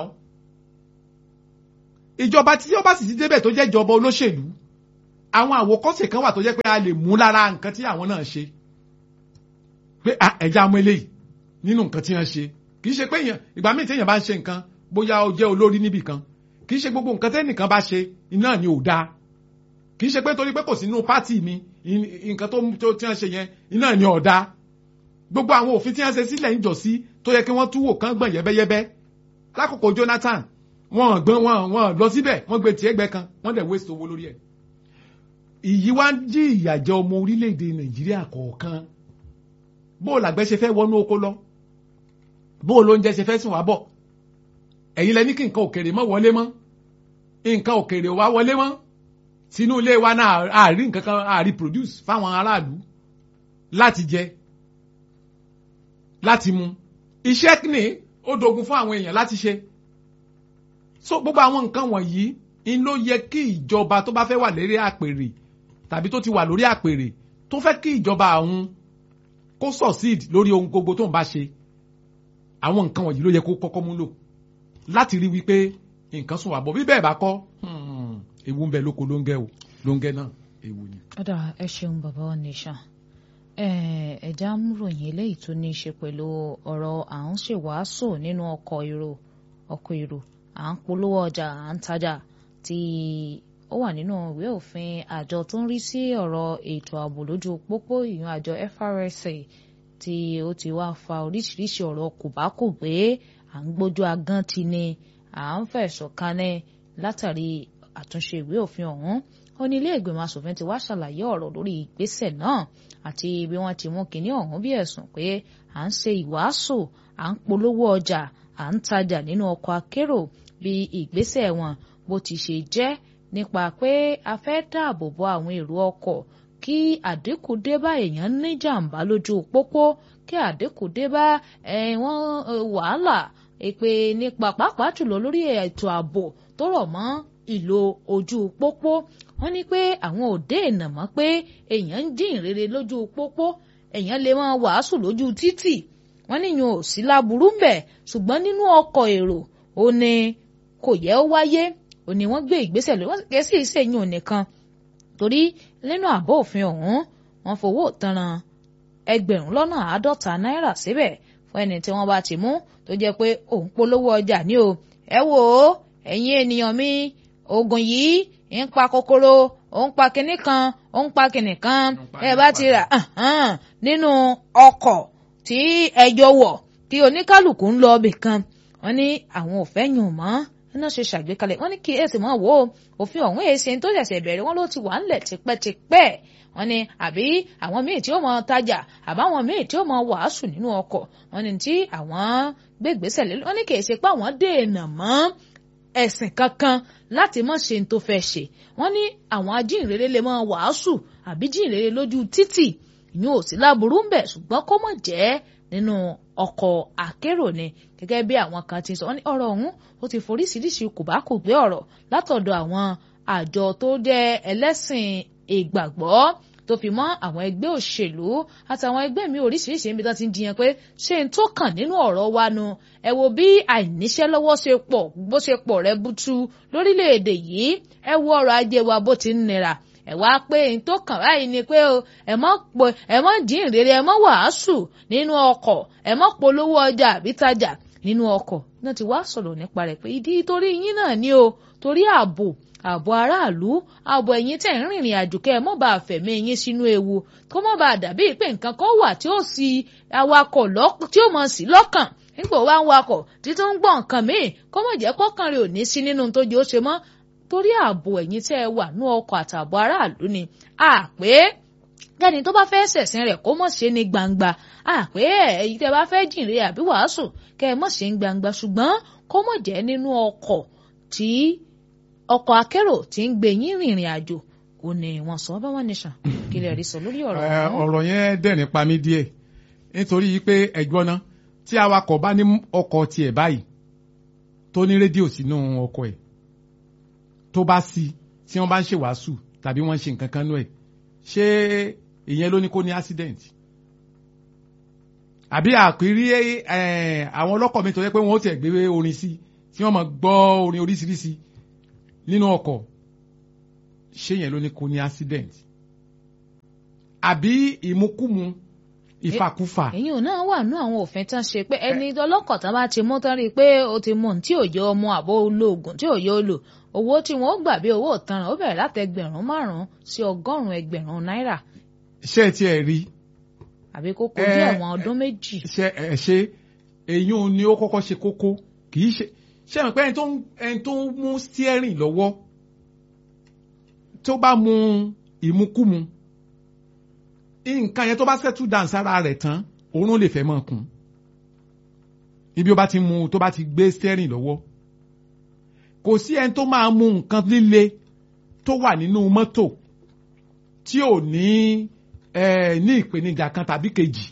ìjọba tí ó bá sì ti débẹ̀ tó jẹ́ ìjọba olóṣèlú àwọn àwòkọ́ṣe kan wà tó jẹ́ pé a lè mú lára nǹkan tí àwọn náà ṣe pé ẹ̀já mú eléyìí nínú nǹkan tí wọ́n ṣe kì í ṣe pé èèyàn ìgbà míì tí èèyàn bá ń ṣe nǹkan bóyá ó jẹ́ olórí níbì kan kì í ṣe gbogbo nǹkan tẹ́nìkan bá ṣe iná ni ò dáa kì í ṣe pé torí pé kò sí nínú pátì mi nǹkan tó tí wọ́n ṣe yẹn iná ni ò dáa gbogbo àwọn òfin tí wọ́n ṣe sílẹ̀ ń jọ sí tó yẹ kí wọ́n túwò kán gbọ̀n yẹ́bẹ́yẹ́bẹ́ lákòókò Jonathan wọ́n gbọ́n wọ́n wọ́n lọ síbẹ̀ wọ́n gbé tiẹ̀ gbẹ kan wọ́n dẹ̀ waste owó lórí ẹ̀ ìyí wá ń jí ìyàjẹ́ ọmọ orílẹ̀-èdè Nàìjíríà kọ̀ọ̀kan bó o làgbẹ́ ṣe fẹ́ wọnú oko lọ bó o lóúnjẹ ṣe fẹ́ sìn wá bọ̀ ẹ̀yin lẹ ní kí nǹkan òkèrè mọ́ wọlé mọ́ nǹkan òkèrè wá wọlé mọ́ sínú ilé wa náà àárí nǹkan kan àárí produce fáwọn aráàlú láti jẹ láti mu iṣẹ́ ní ó dogun fún àwọn èèyàn láti ṣe so gbogbo àwọn nǹkan wọ̀nyí ń ló yẹ kí ìjọba tó bá fẹ́ wà lérí àpèrè tàbí tó ti wà lórí àpèrè tó fẹ́ kí ìjọba àwọn kó succeed lórí ohun gbogbo tó ń bá ṣe àwọn nǹkan wọ̀nyí ló yẹ kó kọ́kọ́ mú lò láti rí wípé nǹkan sùn wà bọ̀ bí bẹ́ẹ̀ bá kọ́ ewu ń bẹ lóko ló ń gẹ́ o ló ń gẹ́ náà ewu ni.
ọ̀dà ẹ ṣeun bàbá wa nìṣàn ẹ̀já múròyìn eléyìí tó ní í ṣe pẹ̀lú ọ̀rọ̀ à ń ṣèwàásù nínú ọkọ̀ èrò ọkọ̀ èrò à ń polówó ọjà à ń tajà tí ó wà nínú ìwé òfin àjọ tó ń rí sí ọ̀rọ̀ ètò ààbò lójú pópó ìyún àjọ FRSA tí ó ti wá fa oríṣiríṣi ọ̀rọ̀ kòbákùgbé à ń gbójú agán ti ni à ń fẹ̀sùn kanẹ́ látàrí àtúnṣe ìwé òfin ọ̀hún ó ní ilé ìgbìmọ̀ asòfin ti wá ṣàlàyé ọ̀rọ̀ lórí ìgbésẹ̀ náà àti bí wọ́n ti mú kinní ọ̀hún bí ẹ̀sùn pé à ń ṣe ìwàásù à ń polówó ọjà à ń tajà nínú ọkọ̀ akérò bí ìgbésẹ̀ wọn bó ti ṣe jẹ́ nípa pé a fẹ́ dáàbò bo àwọn èrò ọkọ̀ kí àdínkù dé bá èèyàn ní jàǹbá lójú pópó kí àdínkù dé bá wọn wàhálà èpè nípa pàápàá jùlọ lórí ètò ààbò tó rọ̀ mọ́ ìlò ojú pópó wọ́n ní pé àwọn ò dé ìnà mọ́ pé èèyàn ń dín ìrere lójú pópó èèyàn lè máa wàásù lójú títì wọ́n níyàn ò sí láburú ń bẹ̀ ṣùgbọ́n nínú ọkọ̀ èrò ó ní kò yẹ ó wáyé ó ní wọ́n gbé ìgbésẹ̀ lórí wọ́n sì kẹ́sì ìṣèyún ò nìkan torí nínú àbọ̀ òfin ọ̀hún wọ́n fowó tanran ẹgbẹ̀rún lọ́nà àádọ́ta náírà síbẹ̀ fún ẹni tí wọ́n bá ti mú tó jẹ́ pé òun polówó ọjà ní o ẹ wò ó ẹ̀yin ènìyàn mi oògùn yìí ń pa kòkòrò ó ń pa kinní kan ó ń pa kinní kan ẹ bá ti rà nínú ọkọ̀ tí ẹjọ́ wọ̀ kí oníkálukú ń lọ ibì kan wọ́n ní àwọn ò fẹ́ yùn mọ́ iná ṣe ṣàgbékalẹ̀ wọ́n ní kí èsì mọ́ wò ó òfin ọ̀hún èsì tó ṣẹ̀ṣẹ̀ bẹ̀rẹ̀ wọ́n ló ti wà ńlẹ̀ tipẹ́tipẹ́ wọ́n ní àbí àwọn míì tí ó mọ tajà àbáwọn míì tí ó mọ wàásù nínú ọkọ̀ wọ́n ní tí àwọn gbégbèsè lé wọ́n ní kì í ṣe pé àwọn dènà mọ́ ẹ̀sìn kankan láti mọ̀ ṣe tó fẹ́ ṣe wọ́n ní àwọn ajínrere lè mọ wàásù àbí jínrere lójú títì ìyún ò sí láburú ń bẹ̀ ṣùgbọ́n kó mọ̀ jẹ́ nínú ọkọ̀ akérò ni gẹ́gẹ́ bí àwọn kan ti sọ wọ́n ní ọ̀rọ̀ ọ̀hún ó ti foríṣiríṣi kòbákùgbé ọ̀rọ̀ látọ̀dọ̀ àwọn àjọ tó jẹ́ ẹlẹ́sìn ìgbàgbọ́ tó fi mọ́ àwọn ẹgbẹ́ òṣèlú àtàwọn ẹgbẹ́ mi oríṣiríṣi níbi tó ti ń jiyàn pé ṣé n tó kàn nínú ọ̀rọ̀ wa nu ẹ wo bí àìníṣẹ́ lọ́wọ́ ṣe pọ̀ bó ṣe pọ̀ rẹ butu lórílẹ̀‐èdè yìí ẹ wo ọrọ̀ ajé wa bó ti ń nira ẹ wá pé n tó kàn báyìí ni pé o ẹ mọ pé ẹ mọ dín ìrere ẹ mọ wàásù nínú ọkọ̀ ẹ mọ polówó ọjà àbí tajà nínú ọkọ̀ náà ti wá sọ̀rọ̀ nípa rẹ̀ pé ìdí torí yín náà ni o torí ààbò ààbò aráàlú ààbò ẹ̀yin tẹ̀ ń rìnrìn àjò kẹ́ ẹ mọ́ bá fẹ̀mí yín sínú ewu kó mọ́ bá dàbí pé nǹkan kan wà tí ó sì awakọ̀ tí ó mọ̀ sí lọ́kàn nígbà wá ń wakọ̀ títún ń gbọ́ nǹkan míì kó mọ̀ jẹ́ kọ́kàn rẹ̀ ò ní sí nínú tó jẹ́ ó ṣe mọ́ torí ààbò ẹ̀yin tẹ́ ẹ wà ní ọkọ̀ àtààbò aráàlú ni àpé kẹ́ni tó bá fẹ́ ṣẹ̀sìn rẹ̀ kó mọ̀ ṣe ní gbangba àpé ẹ̀yin tẹ́ bá fẹ́ jìnrere àbí wàásù kẹ́ ẹ mọ̀ ṣe ní gbangba ṣùgbọ́n kó mọ̀ jẹ́ nínú ọkọ̀ tí ọkọ̀ akérò tí ń gbé yín rìnrìn àjò ò ní wọ́n sọ bá wọn nìṣàn kí lè rí sọ lórí ọ̀rọ̀
ẹ ọ̀rọ̀ yẹn dẹ̀ nípa mi díẹ̀ nítorí pé ẹ̀gbọ́n náà tí awakọ̀ bá ní ọkọ̀ tiẹ̀ báyìí tó ní rédíò sínú ọkọ̀ ẹ̀ tó bá sí tí wọ́n bá ń ṣe wàásù tàbí wọ́n ń ṣe nǹkan kan nú ẹ̀ ṣé ìyẹn ló ní kó ní accident àbí àpérí àwọn ọlọ́kọ̀ mi tó yẹ pé wọ́n ó tẹ̀ gbé orin sí tí wọ́n máa gbọ́ orin oríṣiríṣi nínú ọkọ̀ ṣé yẹn ló ní kó ní accident àbí ìmukúmu ìfàkúfà.
èyí ò náà wà nú àwọn òfin tán ṣe pé ẹni ọlọ́kọ̀ tán bá ti mú tán rí i pé ó ti mú tí ò yẹ ọmọ àbó olóògùn tí ò yẹ olò owó tí wọn ó gbà bí owó ìtanràn ó bẹ̀rẹ̀ láti ẹgbẹ̀rún márùn-ún sí ọgọ́rùn-ún ẹgbẹ̀rún náírà.
ṣé ẹ tiẹ̀ rí.
àbí kó kojú ẹ̀wọ̀n ọdún méjì.
ṣe ẹ ṣe èyí ò ní ó kọ́kọ́ ṣe kókó kì í ṣe ṣe mọ̀ pé ẹni tó ń mú steering lọ́wọ́ tó bá mu ìmukúmu nǹkan yẹn tó bá settle down sára rẹ̀ tán òórùn lè fẹ́ mọ́ kún ibi ó bá ti mu tó bá ti gbé steering lọ́wọ́ kò sí ẹni tó máa mu nǹkan líle tó wà nínú mọ́tò tí ò ní ní ìpèníjà kan tàbí kejì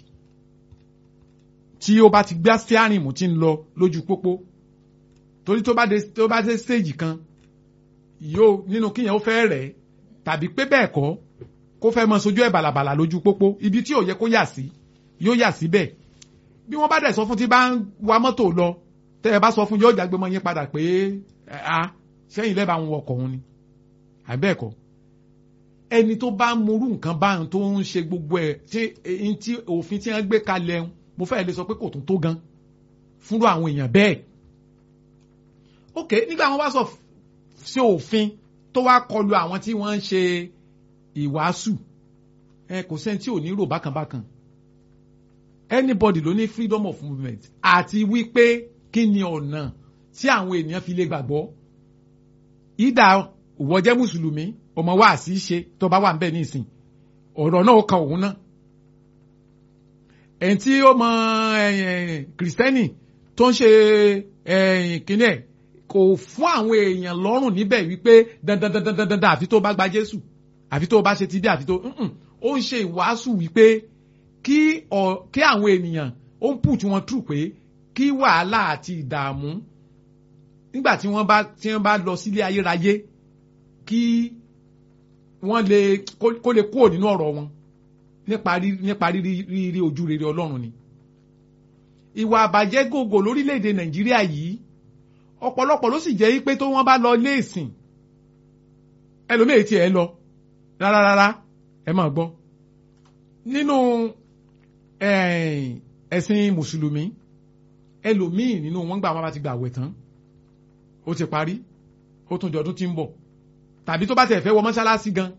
tí ó bá ti gbé steering mú tí ń lọ lójú pópó torí tó bá dé tó bá dé stage kan yóò nínú kíyàn ó fẹ́ rẹ̀ tàbí pé bẹ́ẹ̀ kọ́ kó fẹ́ mọ sojú ẹ̀ bàlàbàlà lójú pópó ibi tí ò yẹ kó yà sí yóò yà síbẹ̀ bí wọ́n bá dẹ̀ sọ fún tí bá ń wa mọ́tò lọ tẹ́ ẹ bá sọ fún yóò jágbe mọ́ yín padà pé a sẹ́yìn lẹ́bàá ń wọkọ̀ òun ni àbẹ́ẹ̀kọ́ ẹni tó bá morú nǹkan báyìí tó ń ṣe gbogbo ẹ̀ tí òfin tí wọ́n gbé kalẹ̀ mo fẹ́ lè sọ pé kò tún tó gan fúnrú àwọn èèyàn bẹ́ẹ̀ ok nígbà wọn bá sọ sí òfin tó wá kọlu àwọn tí wọ́n ń ṣe ìwàásù ẹ kò sẹ́ni tí ò ní rò bákanbákan anybody ló ní freedom of movement àti wípé kí ni ọ̀nà tí àwọn ènìyàn fi lè gbàgbọ́ ìdá òwò jẹ́ mùsùlùmí ọmọ wa àti ṣe tó bá wà ń bẹ̀ nísìn ọ̀rọ̀ náà ó kan òun náà ẹni tí ó mọ kìrìsìtẹ́nì tó ń ṣe kínní ẹ̀ kò fún àwọn èèyàn lọ́rùn níbẹ̀ wípé dandan dandan dandan dandan àfi tó bá gba Jésù àfi tó bá ṣe ti bí àfi tó ó ń ṣe ìwàásù wípé kí kí àwọn ènìyàn ó ń put wọn true pé kí wàhálà àti ìdààmú nígbà tí wọ́n bá tí wọ́n bá lọ sílé ayérayé kí wọ́n lè kó lè kúrò nínú ọ̀rọ̀ wọn nípa rírí ojú rere Ọlọ́run ni ìwà àbàjẹ́ gògò lórílẹ̀‐èdè Nàìjíríà yìí ọ̀pọ̀lọpọ̀ ló sì jẹ́ pé tó wọ́n bá lọ ilé ìsìn ẹlòmíì tí ẹ lọ rárá rárá ẹ máa gbọ́ nínú ẹ̀sìn mùsùlùmí ẹlòmíì nínú wọn gbà wọn bá ti gbà wẹ̀ tán ó ti parí ó tún dọdún tí ń bọ̀ tàbí tó bá tẹ̀ fẹ́ wọ mọ́ṣáláṣí gan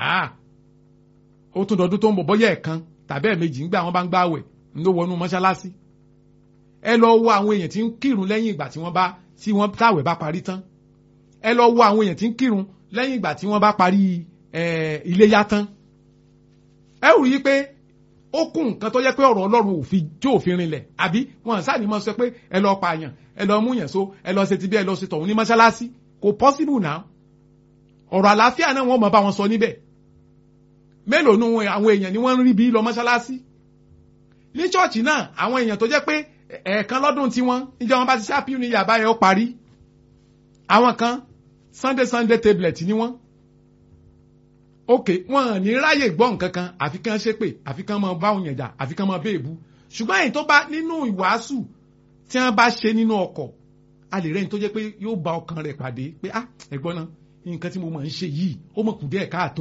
ó tún dọdún tó ń bọ̀ bọ́yá ẹ̀kan tàbí ẹ̀mejì ń gbà wọn bá ń gbàwẹ̀ ń ló wọnú mọ́ṣáláṣí ẹ lọ wo àwọn èèyàn tí ń kírun lẹ́yìn ìgbà tí wọ́n bá tí wọ́n táwẹ̀ bá parí tán ẹ lọ wo àwọn èèyàn tí ń kírun lẹ́yìn ìgbà tí wọ́n bá parí iléyá tán ẹ ò rí i pé ó kún nǹkan tó yẹ pé ọ̀rọ̀ Ọlọ́run òfin tí òfin rinlẹ̀ àbí wọn sáà ní mọ̀ sọ pé ẹ lọ pààyàn ẹ lọ mú yẹn so ẹ lọ ṣe ti bí ẹ lọ ṣe tọ̀hún ní mọ́ṣáláṣí kò possible now ọ̀rọ̀ àlàáfíà náà wọ́n mọ̀ bá wọn sọ níbẹ̀ mélòó nu àwọn èèyàn ni wọ́n ń rí bí lọ mọ́ṣáláṣí ní ṣọ́ọ̀ṣì náà àwọn èèyàn tó jẹ́ pé ẹ̀ẹ̀kan lọ́dún tí wọ́n níjẹ́ wọn bá ti ṣáàpì ní yàrá yẹn ó parí àwọn kan sunday sunday tablet ni wọ́n ok wọn ní ráyè gbọ́ nǹkan kan àfi kán ṣépè àfi kán máa bá òyìn jà àfi kán máa béèbú ṣùgbọ́n èyí tó bá nínú ìwàásù tí wọ́n bá ṣe nínú ọkọ̀ a lè rẹ́ni tó jẹ́ pé yóò bá ọkàn rẹ̀ pàdé pé ah ẹ̀gbọ́n náà nǹkan tí mo máa ń ṣe yìí ó mọ̀ kù díẹ̀ káàtó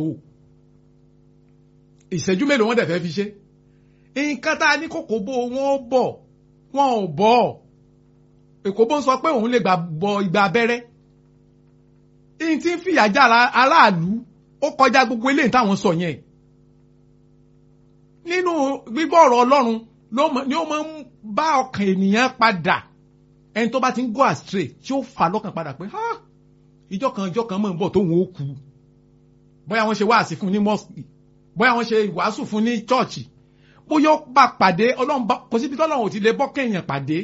ìṣẹ́jú mélòó wọ́n dẹ̀ fẹ́ fi ṣe nǹkan tá a ní kókó bó wọn bọ̀ wọn ò bọ̀ èkó bó ń sọ pé òun lè gbà bọ ìgbà abẹ́rẹ́ ìyìn tí ń fìyà já aráàlú ó kọjá gbogbo eléyìí táwọn sọ yẹn nínú gbígbọ́ ọ̀rọ̀ Ọlọ́run ni ó máa ń bá ọkàn ènìyàn padà ẹni tó bá ti ń go astray tí ó fà lọ́kàn padà pé ìjọ kan ìjọ kan mọ̀ ń bọ̀ tóun ó kú bóyá wọ́n ṣe wáàsí fún ní mosque bóyá wọ́n ṣe ìwàásù fún ní chọ́ọ̀chì bóyá ó bá pàdé ọlọ́run kò síbi tí ọlọ́run ò ti lè bọ́ kéèyàn pàdé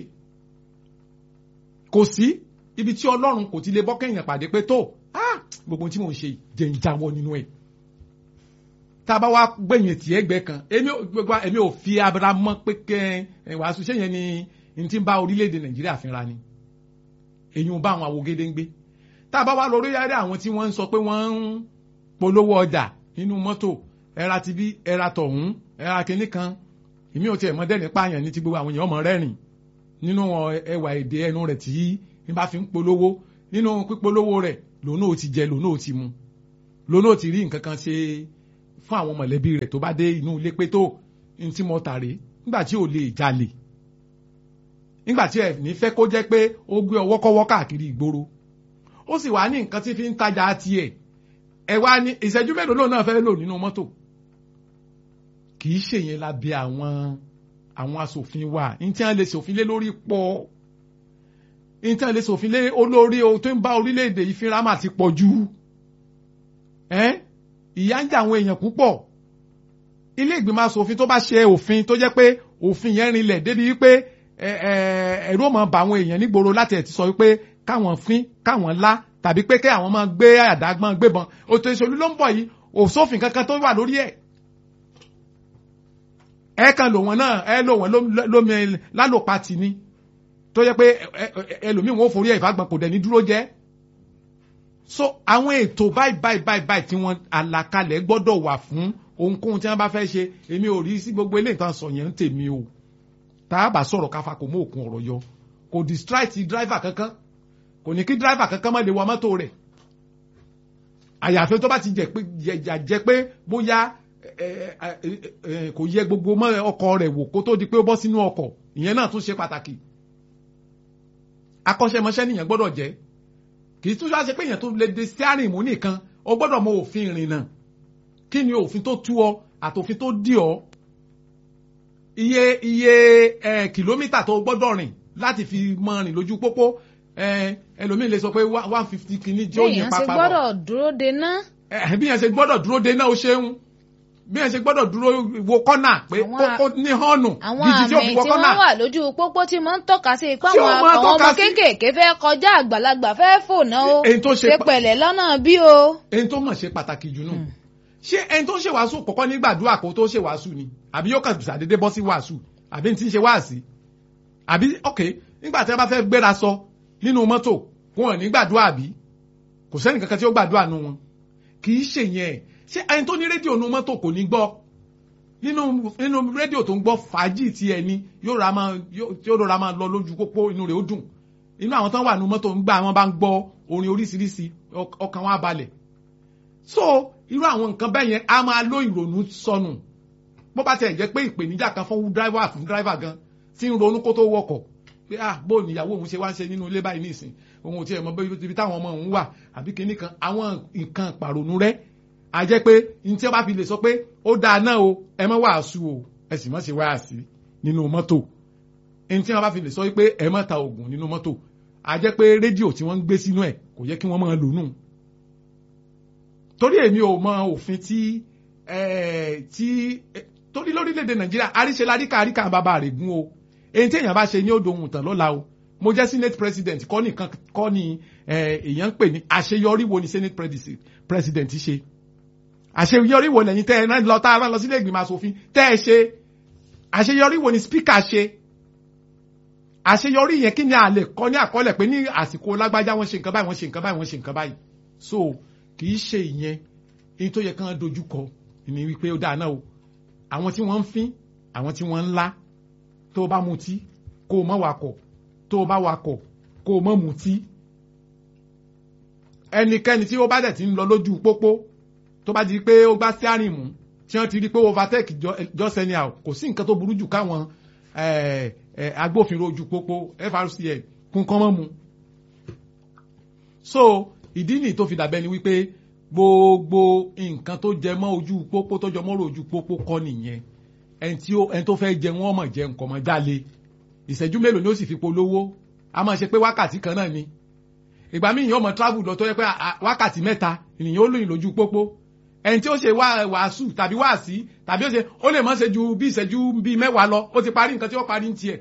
kò sí ibi tí ọlọ́run kò ti lè bọ́ kéèyàn pàdé pé tó gbogbo tí mò ń ṣe jẹ́ ń jáwọ́ nínú ẹ̀ tá a bá wá gbẹ̀yìn tì ẹgbẹ́ kan gbogbo èmi ò fi abara mọ́ pé kẹ́ ìwàásù ṣé yẹn ni n ti bá orílẹ̀-èdè nàìjíríà fínra ni èyí ń bá àwọn awogede ń gbé tá a bá wá lórí yàrá àwọn tí wọ́n ń sọ pé wọ́n ń polówó ọjà nínú mọ́tò ẹ̀ra ti bí ẹ̀ra tọ̀hún ẹ̀ra kìíní kan ìmí ò tiẹ̀ mọ́ dẹ́rìn pààyàn ní ti gbogbo àwọn èèyàn ọmọ rẹ́rìn nínú ẹwà èdè ẹnu rẹ̀ tí n bá fi ń polówó nínú pípolówó rẹ̀ lòun náà ti jẹ lòun náà ti mu lòun náà ti rí nǹkan kan ṣe fún àwọn mọ̀lẹ́bí rẹ̀ tó bá dé inú ilé pé tó n tí mo tàrè nígbà tí ò lè jalè nígbà tí ẹ ní fẹ́ kó jẹ́ pé ó gbé ọwọ́ kọ́wọ́ káàkiri ìgboro ó sì wá ní nǹkan tí fi ń tajà tiẹ̀ ẹ wá ní ìṣẹ́jú mélòó lòun náà fẹ́ lò nínú mọ́tò kì í ṣèyẹn lábẹ́ àwọn àwọn asòfin wa ní tí wọ́n lè ṣòfin lé lórí pọ̀ ní tí wọ́n lè ṣòfin lé olórí tó ń bá orílẹ̀-èdè yìí fínra mà ti pọ̀ jù ìyà ń jẹ àwọn èèyàn púpọ̀ ilé ìgbìmọ̀ asòfin tó bá ṣe òfin tó jẹ́ pé òfin yẹn rinlẹ̀ débi wípé ẹ̀rú ọmọ bá àwọn èèyàn nígboro láti ẹ̀ ti sọ wípé káwọn fín káwọn lá tàbí pé kí àwọn máa gbé àdágbọ́n gbébọn òtò ìṣòlú ló ń bọ̀ yìí òsófin kankan tó wà lórí ẹ̀ ẹ kan lò wọn náà ẹ lò wọn lómi lálòpá tì ní tó yẹ pé ẹlòmíì wọn ò forí ẹ̀ ìfagbọn kò dẹ̀ ní dúró jẹ́ so àwọn ètò báyìí báyìí báyìí báyìí tí wọ́n àlàkalẹ̀ gbọ́dọ̀ wà fún ohunkóhun tí wọ́n bá fẹ́ ṣe èmi ò rí sí gbogbo eléyìí tán sọ yẹn ń tèmi o tá a bá sọ̀rọ̀ káfa kò mú òkun ọ̀rọ̀ yọ kò distract driver kankan kò ní kí driver kankan má lè wa mọ́tò rẹ̀ àyàfi tó bá ti jẹ́ pé bóyá kò yẹ gbogbo mọ́ ọkọ̀ rẹ̀ wò kó tó di pé ó bọ́ sínú ọkọ̀ ìyẹn náà tún ṣe pàtàkì akọ́ṣẹ́mọṣẹ́ nìyẹn gbọ́dọ̀ jẹ́ kì í tún ṣe pé èèyàn tó lè de steering mú nìkan o gbọ́dọ̀ mọ òfin ìrìnnà kí ni òfin tó tú ọ àtòfin tó dì ọ iye iye ẹ kìlómítà tó gbọ́dọ̀ rìn láti fi mọ rìn lójú pópó ẹ ẹlòmíì lè sọ pé one fifty kìíní jẹ́ òyìn pápá
bọ̀. bí èèyàn ṣe gbọ́dọ̀ dúró de ná.
bí èèyàn ṣe gbọ́dọ̀ dúró de ná o ṣeun bí ẹ ṣe gbọ́dọ̀ dúró wo kọ́nà pé
Àwọn
kó
a-
kó ní họ́ọ̀nù
àwọn
gidi tí ó
àmì
fi
tí
wọ kọ́nà
wọ́n wà lójú pópó tí mo ń tọ́ka sí ipá
Tí ó
àwọn
máa
àwọn ọmọ
tọ́ka sí-
kéékèèké fẹ́ kọjá àgbàlagbà fẹ́ fòná o
èyí tó ṣe
ṣe
pa-
pẹ̀lẹ́ lọ́nà bí o.
ẹni tó mọ̀ ṣe pàtàkì jù nù ṣé ẹni tó ń ṣe wàásù kọ́kọ́ ní gbàdúrà kó tó ṣe wàásù ni àbí yóò kàn ṣàdédé bọ́ sí wàásù àbí ní ti ń ṣe wàásì àbí ok nígbà tí wọ́n bá fẹ́ gbéra sọ nínú mọ́tò wọn ò ní gbàdúrà àbí kò sẹ́ni kankan tí ó gbàdúrà nu wọn kì í ṣe yẹn ṣé ẹni tó ní rédíò nu mọ́tò kò ní gbọ́ nínú nínú rédíò tó ń gbọ́ fàájì tí ẹni yóò ra máa yóò yóò rọra máa lọ lójú pópó inú rẹ̀ ó dùn inú àwọn tó wà nu mọ́tò ń gbà wọn bá ń gbọ́ orin oríṣiríṣi ọk- ọkàn wọn á balẹ̀ so irú àwọn nǹkan bẹ́ẹ̀ yẹn a máa ló ìrònú sọnù bó bá tiẹ̀ jẹ́ pé ìpèníjà kan fún driver fún driver gan tí ń ronú kó tó wọkọ̀ pé ah bó níyàwó òun ṣe wá ń ṣe nínú ilé báyìí nísìn òun ò tiẹ̀ mọ bí ibi táwọn ọmọ òun wà àbí kinní kan àwọn nǹkan pàrònú rẹ̀ a jẹ́ pé ní tí wọ́n bá fi lè sọ pé ó dáa náà o ẹ má wàásù o ẹ sì má ṣe wáàsí nínú mọ́tò ní tí wọ́n bá fi lè sọ pé ẹ má ta oògùn nínú mọ́tò a jẹ́ pé rédíò tí wọ́n ń gbé sínú ẹ̀ kò yẹ kí wọ́n máa lò nù torí èmi ò mọ òfin tí eh, tí eh, torí lórílẹ̀‐èdè nàìjíríà àríṣe láríkà àríkà bàbá rẹ̀ gún o èyí tí èèyàn bá ṣe ní odò ohun tàn lọ́la o mo jẹ́ senate president kọ́ nìkan kọ́ ni eh, èèyàn ń pè ní àṣeyọrí wo ni senate presi- president ṣe àṣeyọrí wo lẹ́yìn tẹ́ ẹ náà lọ tá a rán lọ sílé ìgbìmọ̀ asòfin tẹ́ ẹ ṣe àṣeyọrí wo ni speaker ṣe àṣeyọrí yẹn kí ni a lè kọ́ ní àkọọ́lẹ̀ pé ní àsìkò lágbájá wọ́n ṣe nǹkan báyìí wọ́n ṣe nǹkan báyìí wọ́n ṣe nǹkan báyìí so kì í ṣe ìyẹn èyí tó yẹ kán dojú kọ ni wípé ó dáa náà o àwọn tí wọ́n ń fín àwọn tí wọ́n ń lá tó o bá mutí kó o má wakọ̀ tó o bá wakọ̀ kó o má mutí ẹnikẹ́ni tí ó bá dẹ̀ ti ń lọ lójú pópó tó bá di pé ó gbá steering mú tí wọ́n ti rí pé overtake jọ- just anyhow kò sí nǹkan tó burú jù káwọn eh, eh, agbófinró ojú pópó FRCN kún kán mọ́ mu so ìdí nìyí tó fi dàbẹ́ ni wípé gbogbo nǹkan tó jẹ mọ́ ojú pópó tó jọ mọ́rọ̀ ojú pópó kọ́ nìyẹn ẹni tí ó ẹni tó fẹ́ jẹ wọ́n mọ̀ jẹ nǹkan mọ́ jálè ìṣẹ́jú mélòó ni ó sì fi polówó a máa ṣe pé wákàtí kan náà ni ìgbà míì yóò mọ travel lọ tó yẹ pé à- à- wákàtí mẹ́ta ènìyàn ó lóyìn lójú pópó ẹni tí ó ṣe wá wàásù tàbí wàásí tàbí ó ṣe ó lè mọ́ ṣe ju bí ìṣẹ́jú bíi mẹ́wàá lọ ó ti parí nǹkan tí ó parí ń tiẹ̀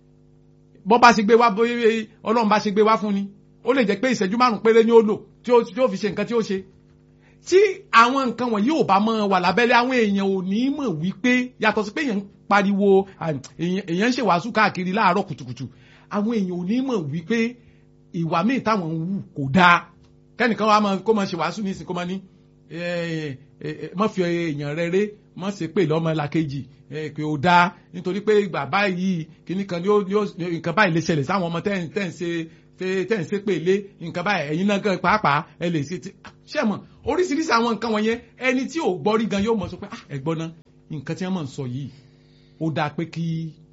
bọ́ bá ṣe gbé wá bóyá ọlọ́run bá ṣe gbé wá fún ni ó lè jẹ́ pé ìṣẹ́jú márùn péré ni ó lò tí ó tí ó fi ṣe nǹkan tí ó ṣe tí àwọn nǹkan wọ̀nyí ò bá mọ́ wà lábẹ́lẹ́ àwọn èèyàn ò ní mọ̀ wípé yàtọ̀ sí pé èèyàn ń pariwo à, èèyàn èèyàn ń ṣe wàásù káàkiri láàárọ̀ kùtùkùtù àwọn èèyàn ò ní mọ̀ wípé ìwà míì táwọn ń wù kò dáa kẹ́nìkan wa máa- kó máa ṣe wàásù nísìnyí kó máa ní eh, eh, eh, má fi èèyàn rẹ ré má ṣe pé lọ́mọ làkejì eh, pé ó dáa nítorí pé ìgbà báyìí kíní kan ni ó ni ó nǹkan báyìí lè ṣẹlẹ̀ sáwọn ọmọ tẹ́ ń tẹ́ ń ṣe tẹ́ tẹ́ ń ṣe pé lé nǹkan báyìí ẹ̀yin náà gan pàápàá ẹ lè ṣe ti ṣé mọ̀ oríṣiríṣi àwọn nǹkan wọ̀nyẹn ẹni tí ò gbọ́ rí gan yóò mọ̀ sọ pé ah ẹ̀gbọ́n náà nǹkan tí wọ́n mọ̀ ń sọ yìí ó dáa pé kí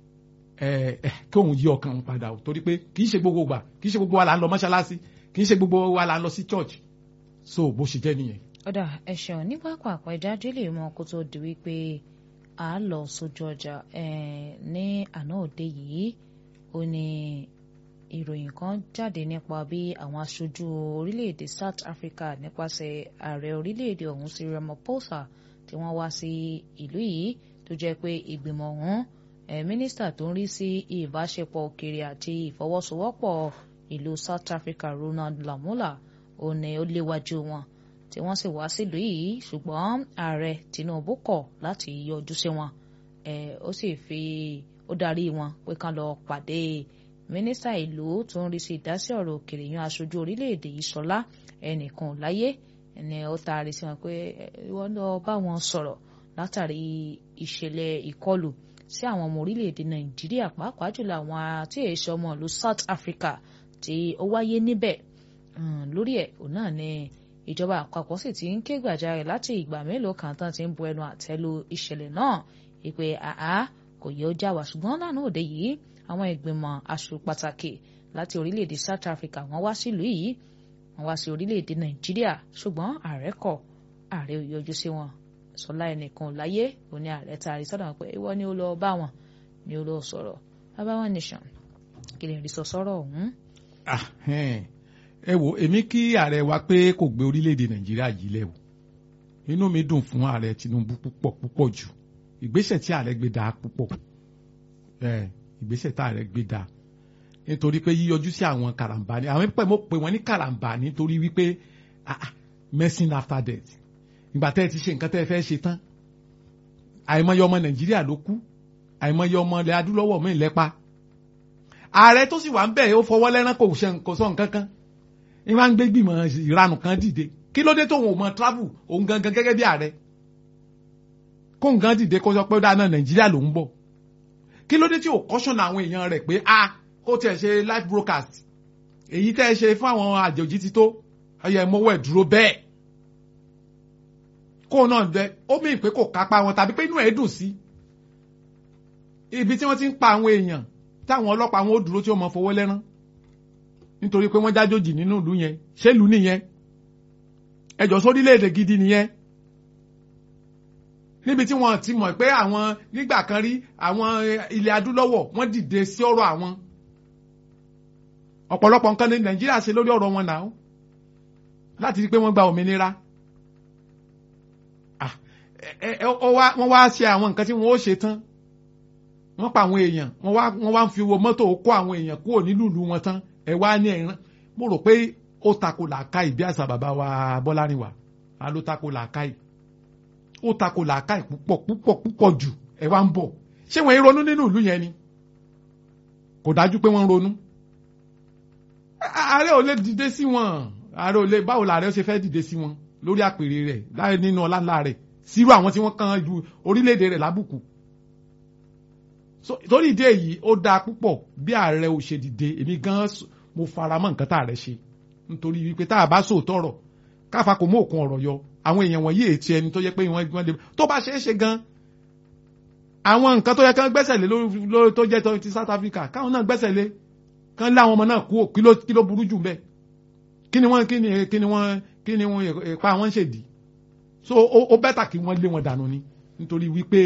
ẹ ẹ kí òun yí ọkàn òun padà o torí pé kì í ṣe gbogbo gbà kì í ṣe gbogbo wa là ń lọ mọ́ṣáláṣí kì í ṣe gbogbo wa là ń lọ sí church so bó ṣe jẹ́ nìyẹn.
ọ̀dà ẹ̀ṣọ́ ní pápá ìjáde lè mọ kó tó di wípé a lọ sójú ọjà eh, ní àná òde yìí ó ní ìròyìn kan jáde nípa bí àwọn aṣojú orílẹ̀-èdè South Africa nípasẹ̀ ààrẹ orílẹ̀-èdè ọ̀hún Cyril Ramaphosa tí wọ́n wá sí ìlú yìí tó jẹ́ pé ìgbìmọ̀ ọ̀hún eh, mínísítà tó ń rí sí ìbáṣepọ̀ òkèèrè àti ìfọwọ́sowọ́pọ̀ ìlú South Africa Ronald Lamola ó ní ó léwájú wọn tí wọ́n sì wá sílùú yìí ṣùgbọ́n ààrẹ Tinubu kọ̀ láti yọjú sí wọn eh, ó sì fi ó darí wọn pé kán lọ pàdé mínísítà ìlú tó ń rí sí ìdásí ọ̀rọ̀ òkèèrè yan aṣojú orílẹ̀-èdè yìí Ṣọlá ẹnìkan láyé ẹni ó taari sí wọn pé wọ́n lọ bá wọn sọ̀rọ̀ látàrí ìṣẹ̀lẹ̀ ìkọlù sí àwọn ọmọ orílẹ̀-èdè Nàìjíríà pàápàá jùlọ àwọn tí èso ọmọ ìlú South Africa tí ó wáyé níbẹ̀ lórí ẹ̀ òun náà ni ìjọba àpapọ̀ sì ti ń ké gbàjarè láti ìgbà mélòó kan tán ti ń bu ẹnu àtẹ́lu ìṣẹ̀lẹ̀ náà ìpè àá kò yẹ ó já wa ṣùgbọ́n lánàá òde yìí àwọn ìgbìmọ̀ aṣọ pàtàkì láti orílẹ̀-èdè South Africa wọ́n wá sílùú yìí wọ́n wá sí orílẹ̀-èdè Nàìjíríà ṣùgbọ́n ààrẹ kọ̀ ààrẹ ò yọjú sí wọn sọlá ẹnìkan láyé òní ààrẹ taari sọ́dọ̀ pé ìwọ ni ó lọ bá wọn ni ó lọ sọ̀rọ̀ bàbá wọn nation kí lè rí sọ sọ́rọ̀ ọ̀hún.
ẹ wo èmi kí ààrẹ wa pé kò gbé orílẹ̀-èdè Nàìjíríà yìí lẹ̀ o inú mi dùn fún ààrẹ Tinubu púpọ̀ púpọ̀ jù ìgbésẹ̀ tí ààrẹ gbé dáa púpọ̀ ẹ ìgbésẹ̀ tí ààrẹ gbé dáa nítorí pé yíyọjú sí àwọn karambani àwọn pẹ̀ mo pè wọ́n ní karambani nítorí wípé medicine after death ìgbà tẹ́ ẹ ti ṣe nǹkan tẹ́ ẹ fẹ́ ṣe tán àìmọye ọmọ Nàìjíríà ló kú àìmọye ọmọ ilẹ̀ adúlọ́wọ̀ mí lẹ́pa ààrẹ tó sì wà ń bẹ̀ ó fọwọ́ lẹ́rán kò ṣe kò sọ nǹkan kan ní wọ́n á ń gbé gbìmọ̀ ìranù kan dìde kí ló dé tó òun ò mọ travel òun gangan gẹ́gẹ́ bí ààrẹ kó nǹkan dìde kó sọ pé ó dáná Nàìjíríà ló ń bọ̀ kí ló dé tí ò kọ́ṣọ̀nà àwọn èèyàn rẹ̀ pé a kó tiẹ̀ ṣe live broadcast èyí tẹ́ ẹ ṣe fún àwọn àjòjì ti tó ẹyẹ mọ́wọ́ ẹ̀ dúró bẹ́ẹ̀ kó náà dẹ ó mì pé kò kápá wọn tàbí pé inú ẹ̀ dùn sí ibi tí wọ́n ti ń pa àwọn èèyàn táwọn ọlọ́pàá wọn ó dúró tí ó mọ fowó lẹ́rán nítorí pé wọ́n jájòjì nínú ìlú yẹn ṣé ìlú nìyẹn ẹjọ́ sórílẹ̀-èdè gidi nìyẹn níbi tí wọ́n ti mọ̀ pé àwọn nígbà kan rí àwọn ilẹ̀ adúlọ́wọ̀ wọ́n dìde sí ọ̀rọ̀ àwọn ọ̀pọ̀lọpọ̀ nǹkan ní Nàìjíríà ṣe lórí ọ̀rọ̀ wọn náà láti rí pé wọ́n gba òmìnira wọ́n wá ṣe àwọn nǹkan tí wọ́n ó ṣe tán wọ́n pa àwọn èèyàn wọ́n wá wọ́n wá ń fi wo mọ́tò kó àwọn èèyàn kúrò nílùú ìlú wọn tán ẹ wá ní ẹ̀rán mo rò pé ó tako làákàyè bí àṣà bàbá wa Bọ́lárìnwá a ló tako làákàyè ó tako làákàyè púpọ̀ púpọ̀ púpọ̀ jù ẹ wá ń bọ̀ ṣé wọ́n ń ronú nínú ìlú yẹn ni kò dájú pé wọ́n ń ronú ààrẹ ò lè dìde sí wọn ààrẹ ò lè báwo làárẹ ṣe fẹ́ dìde sí wọn lórí àpèrè rẹ̀ láì nínú ọlá ńlá rẹ̀ sírú àwọn tí wọ́n kan ju orílẹ̀-èdè rẹ̀ lábùkù so torí ìdí èyí ó dáa púpọ̀ bí ààrẹ ò ṣe dìde èmi gan mo fara mọ́ nǹkan tá ààrẹ ṣe nítorí wípé tá a bá sòótọ́ ọ̀rọ̀ káfa kò mú òkun ọ̀rọ̀ yọ àwọn èèyàn wọ̀nyí ètí ẹni tó yẹ pé wọ́n gbọ́n lè tó bá ṣeé ṣe gan àwọn nǹkan tó yẹ kán gbẹ́sẹ̀ lé lórí tó jẹ́ ti South Africa káwọn náà gbẹ́sẹ̀ lé kán lé àwọn ọmọ náà kú kí ló kí ló burú jù bẹ́ẹ̀ kí ni wọ́n kí ni kí ni wọ́n kí ni wọ́n ipa wọn ṣèdí so ó bẹ́tà kí wọ́n lé wọn dànù ni nítorí wípé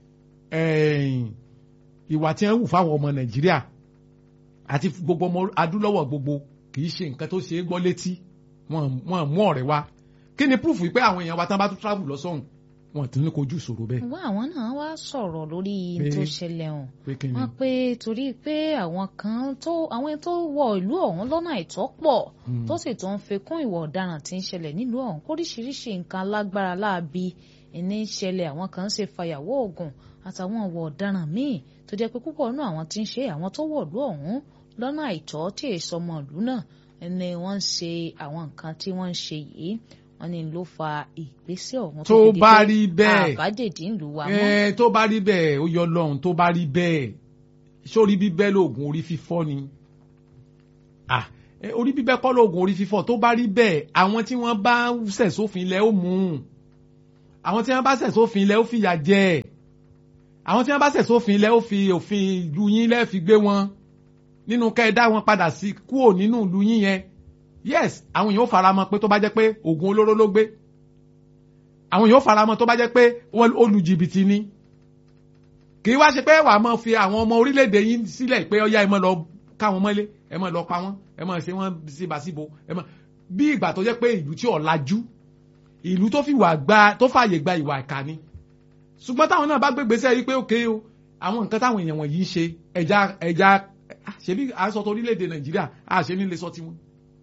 ìwà tí wọ́n wù fáwọn ọmọ Nàìjíríà àti gbogbo ọmọ adúlọ́wọ̀ gbogbo kì í ṣe nǹkan tó ṣe é gbọ́ létí wọ́n mú ọ̀rẹ́ wá kí ni proof wípé àwọn èèyàn wa tán bá tún travel lọ sọ́hùn wọn tún ní kojú ìṣòro bẹ́ẹ̀.
wọ́n àwọn náà wá sọ̀rọ̀ lórí tó ṣẹlẹ̀ hàn
ni?
wọ́n pé torí pé àwọn kan tó àwọn tó wọ ìlú ọ̀hún lọ́nà àìtọ́ pọ̀ tó sì tún fi kún ìwà ọ̀daràn tí ń ṣẹlẹ̀ nílùú ọ̀hún kóríṣiríṣi nǹkan alágbára láabi ní í ṣẹlẹ̀ àwọn kan ń ṣe fàyàwọ́ oògùn àtàwọn ìwà ọ̀daràn míì tó jẹ́ pé púpọ̀ nínú àwọn tí ń ṣe àwọn tó wọ̀ ìlú ọ̀hún lọ́nà àìtọ́ tí èso ọmọ ìlú náà ni wọ́n ń ṣe àwọn nǹkan tí wọ́n ń ṣe yìí wọ́n ní ló fa ìgbésẹ̀ ọ̀hún
tó bá rí bẹ́ẹ̀
àbájèdè ń lù wá mọ́.
ẹ tó bá rí bẹ́ẹ̀ ó yọ lọ́hùn tó bá rí bẹ́ẹ̀ sórí bíbẹ́ lóògùn orí fífọ́ ni ah orí bíbẹ́ kọ́ lóògùn orí fífọ́ tó bá rí bẹ́ẹ̀ àwọn tí wọ́n bá ṣẹ̀ sófin ilẹ̀ ó mú un àwọn tí wọ́n bá ṣẹ̀ sófin ilẹ̀ ó fìyà jẹ àwọn tí wọ́n bá ṣẹ̀ sófin ilẹ̀ ó fi òfin ìlú yín lẹ́ẹ̀ fi gbé wọn nínú kẹ́ ẹ dá wọn padà sí kúrò nínú ìlú yín yẹn yes àwọn èèyàn ó fara mọ́ pé tó bá jẹ́ pé oògùn olóró ló gbé àwọn èèyàn ó fara mọ́ tó bá jẹ́ pé wọ́n ó lu jìbìtì ni kì í wá ṣe pé wàá máa fi àwọn ọmọ orílẹ̀-èdè yín sílẹ̀ pé ọyá ẹ máa lọ káwọn mọ́lé ẹ máa lọ pa wọ́n ẹ máa ṣe wọ́n síbàsíbo ẹ máa bí ìgbà tó jẹ́ pé ìlú tí ọ̀làjú ìlú tó fi wà gba tó fààyè gba ìwà ìkà ni ṣùgbọ́n táwọn náà bá gbégbèsè yìí pé òkè o àwọn nǹkan táwọn èèyàn wọ̀nyí ń ṣe ẹja ẹja ṣebí àṣọ tó orílẹ̀-èdè Nàìjíríà àṣẹ nílé sọ tiwọn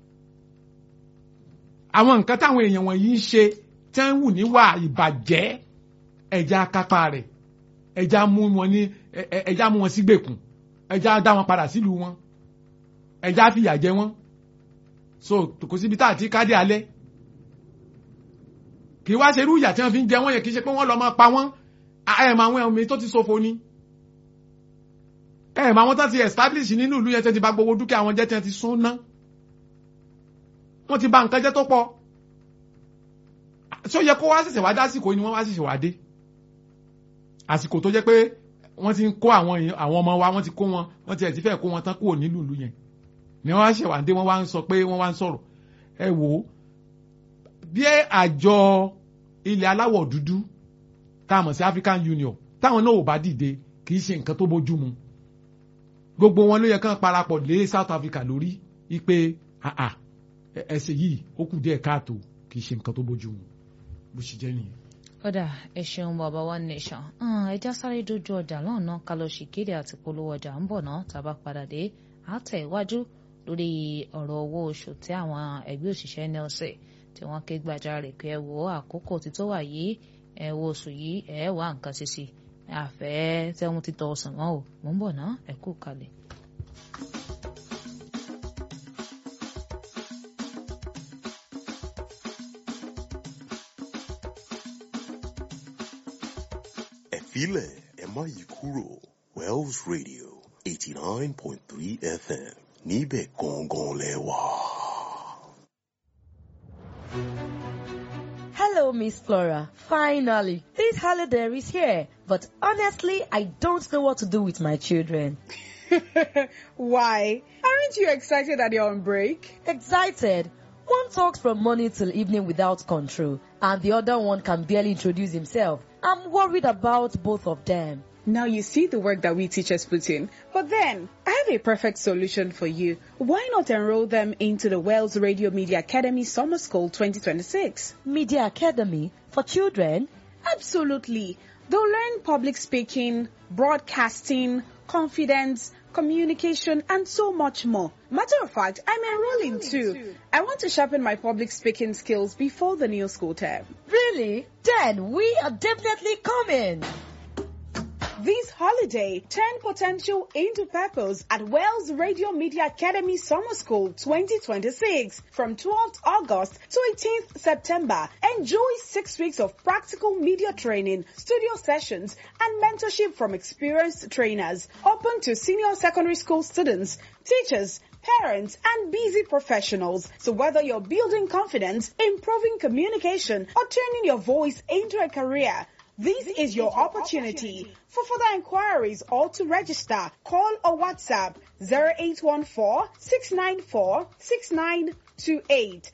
àwọn nǹkan táwọn èèyàn wọ̀nyí ń ṣe tẹ́ ń wù níwà ìbàjẹ́ ẹja kápá rẹ̀ ẹja mú wọn ní ẹja mú wọn sígbèkùn ẹja dá wọn padà sílùú wọn ẹja fìyà jẹ wọn so kò síbi tá àti kádé alẹ́ kì í wá ṣerú ìyà tí wọ́n fi ń jẹ wọ́n yẹn kì í ṣe pé wọ́n lọ máa pa wọ́n ẹ̀ mọ àwọn ẹ̀mí tó ti ṣòfò ni ẹ̀ mọ àwọn tó ti establish nínú ìlú yẹn tẹ́ ti bà gbogbo dúkìá wọn jẹ́ tẹ́ ti sún ná wọ́n ti bà nǹkan jẹ́ tó pọ̀ ṣé ó yẹ kó wá ṣẹ̀ṣẹ̀ wá dásìkò ni wọ́n wá ṣẹ̀ṣẹ̀ wá dé àsìkò tó jẹ́ pé wọ́n ti ń kó àwọn àwọn ọmọ wa wọ́n ti kó wọn wọ́n ti ẹ̀ ti fẹ́ kó wọn tán kúrò nílùú ìlú yẹn ni wọ́n wá ṣẹ̀ wá dé wọ́n wá ń sọ pé wọ́n wá ń sọ̀rọ̀ ẹ wò ó bí àjọ ilẹ̀ aláwọ̀ dúdú tá a mọ̀ sí African Union táwọn náà ò bá dìde kì í ṣe nǹkan tó bójú mu gbogbo wọn ló yẹ kán parapọ̀ lé South Africa lórí ipe ẹsẹ̀ yìí ó kù díẹ̀ káàtó kì í ṣe nǹkan tó bójú mu bó ṣe jẹ́ nìyẹn.
kódà ẹ ṣeun bàbá one nation ẹja sáré dojú ọjà lọ́nà ká lọ sí kéde àti polówó ọjà ń bọ̀ náà tàbá padà dé àtẹ̀ iwájú lórí ọ̀rọ̀ owó oṣù tí àwọn ẹgbẹ́ òṣìṣẹ́ nlc tí wọ́n ké gbàjarè pé ẹ wo àkókò tí tó wà yìí ẹ wo oṣù yìí ẹ wá nǹkan ṣe sí àfẹ́ tẹ́wọ́n ti tọ́ ọ̀sán mọ́ ò mò ń bọ̀ náà ẹ kú kalẹ̀.
Ẹ̀fílẹ̀ ẹ má yí kúrò Wells Radio eighty nine point three FM níbẹ̀ gangan lẹ wà.
Hello, Miss Flora. Finally, this holiday is here. But honestly, I don't know what to do with my children.
Why? Aren't you excited that you're on break?
Excited. One talks from morning till evening without control, and the other one can barely introduce himself. I'm worried about both of them.
Now you see the work that we teachers put in. But then, I have a perfect solution for you. Why not enroll them into the Wales Radio Media Academy Summer School 2026?
Media Academy for children?
Absolutely. They'll learn public speaking, broadcasting, confidence, communication, and so much more. Matter of fact, I'm enrolling too. I want to sharpen my public speaking skills before the new school term.
Really? Then we are definitely coming.
This holiday, turn potential into purpose at Wales Radio Media Academy Summer School 2026 from 12th August to 18th September. Enjoy six weeks of practical media training, studio sessions, and mentorship from experienced trainers. Open to senior secondary school students, teachers, parents, and busy professionals. So whether you're building confidence, improving communication, or turning your voice into a career, this is your opportunity. For further inquiries or to register, call or WhatsApp 0814-694-6928.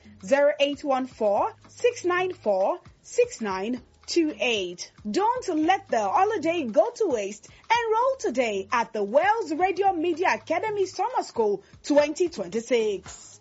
0814-694-6928. Don't let the holiday go to waste. Enroll today at the Wales Radio Media Academy Summer School 2026.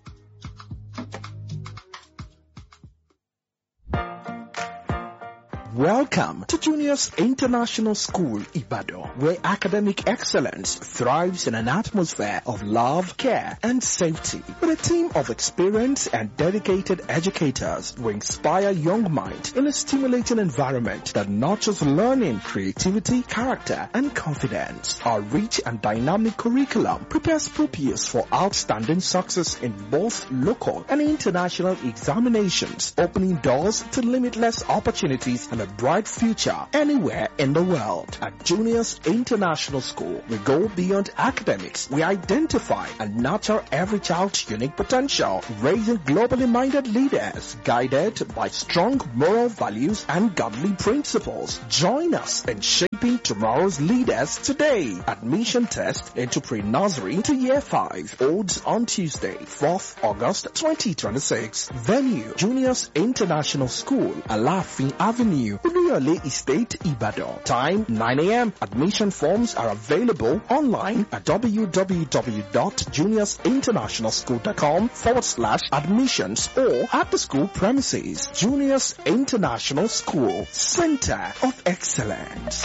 Welcome to Juniors International School, Ibadan, where academic excellence thrives in an atmosphere of love, care, and safety. With a team of experienced and dedicated educators who inspire young minds in a stimulating environment that nurtures learning, creativity, character, and confidence. Our rich and dynamic curriculum prepares pupils for outstanding success in both local and international examinations, opening doors to limitless opportunities and a bright future anywhere in the world. At Juniors International School, we go beyond academics. We identify and nurture every child's unique potential, raising globally minded leaders guided by strong moral values and godly principles. Join us in shaping tomorrow's leaders today. Admission test into pre-nursery to year 5 holds on Tuesday, 4th August 2026. Venue, Juniors International School, Alafin Avenue, Oluyole Estate, Ibadan. Time 9 a.m. Admission forms are available online at www.juniorsinternationalschool.com forward slash admissions or at the school premises. Juniors International School, Center of Excellence.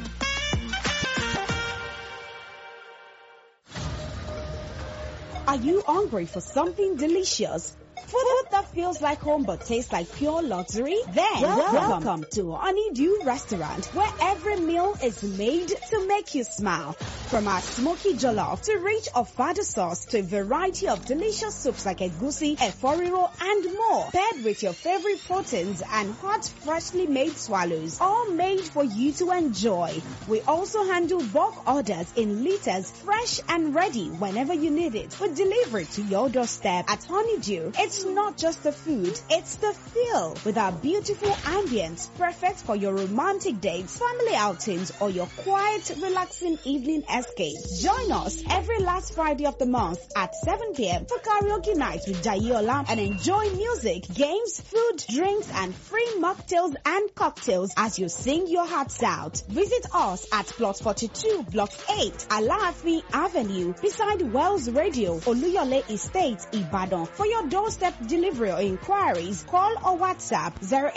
Are you hungry for something delicious? Food that feels like home but tastes like pure luxury? Then welcome, welcome to Honeydew Restaurant where every meal is made to make you smile. From our smoky jollof to rich avada sauce to a variety of delicious soups like egusi, eforiro and more. Paired with your favorite proteins and hot freshly made swallows. All made for you to enjoy. We also handle bulk orders in liters fresh and ready whenever you need it. We deliver it to your doorstep at Honeydew. It's not just the food, it's the feel with our beautiful ambience perfect for your romantic dates, family outings or your quiet relaxing evening escape. Join us every last Friday of the month at 7 p.m. for karaoke night with Jayola and enjoy music, games, food, drinks, and free mocktails and cocktails as you sing your hearts out. Visit us at Plot 42, Block 8, Alaafin Avenue, beside Wells Radio, Oluyole Estate, Ibadan. For your doorstep delivery or inquiries, call or WhatsApp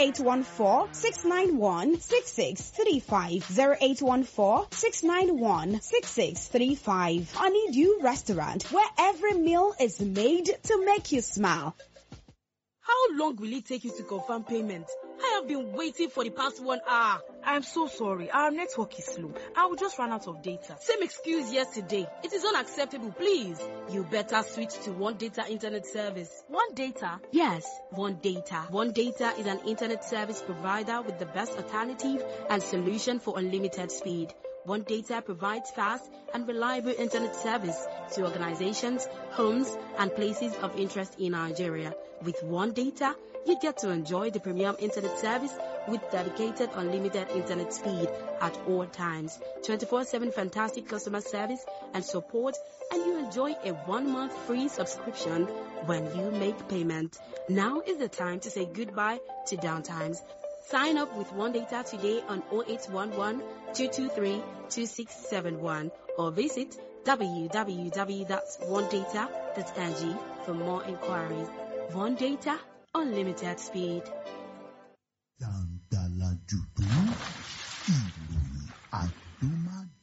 0814-691-6635, 0814-691-6635. Honeydew Restaurant, where every meal is made to make you smile.
How long will it take you to confirm payment? I have been waiting for the past one hour.
I'm so sorry. Our network is slow. I will just run out of data.
Same excuse yesterday. It is unacceptable, please. You better switch to One Data Internet Service.
One data?
Yes, One Data. One Data is an internet service provider with the best alternative and solution for unlimited speed. One Data provides fast and reliable internet service to organizations, homes, and places of interest in Nigeria. With One Data, you get to enjoy the premium internet service with dedicated unlimited internet speed at all times, 24-7 fantastic customer service and support, and you enjoy a one-month free subscription when you make payment. Now is the time to say goodbye to downtimes. Sign up with One Data today on 0811 223 2671 or visit www.onedata.ng for more inquiries. One Data, unlimited speed.
Dàǹdàlà jùdú ìròyìn àdúmá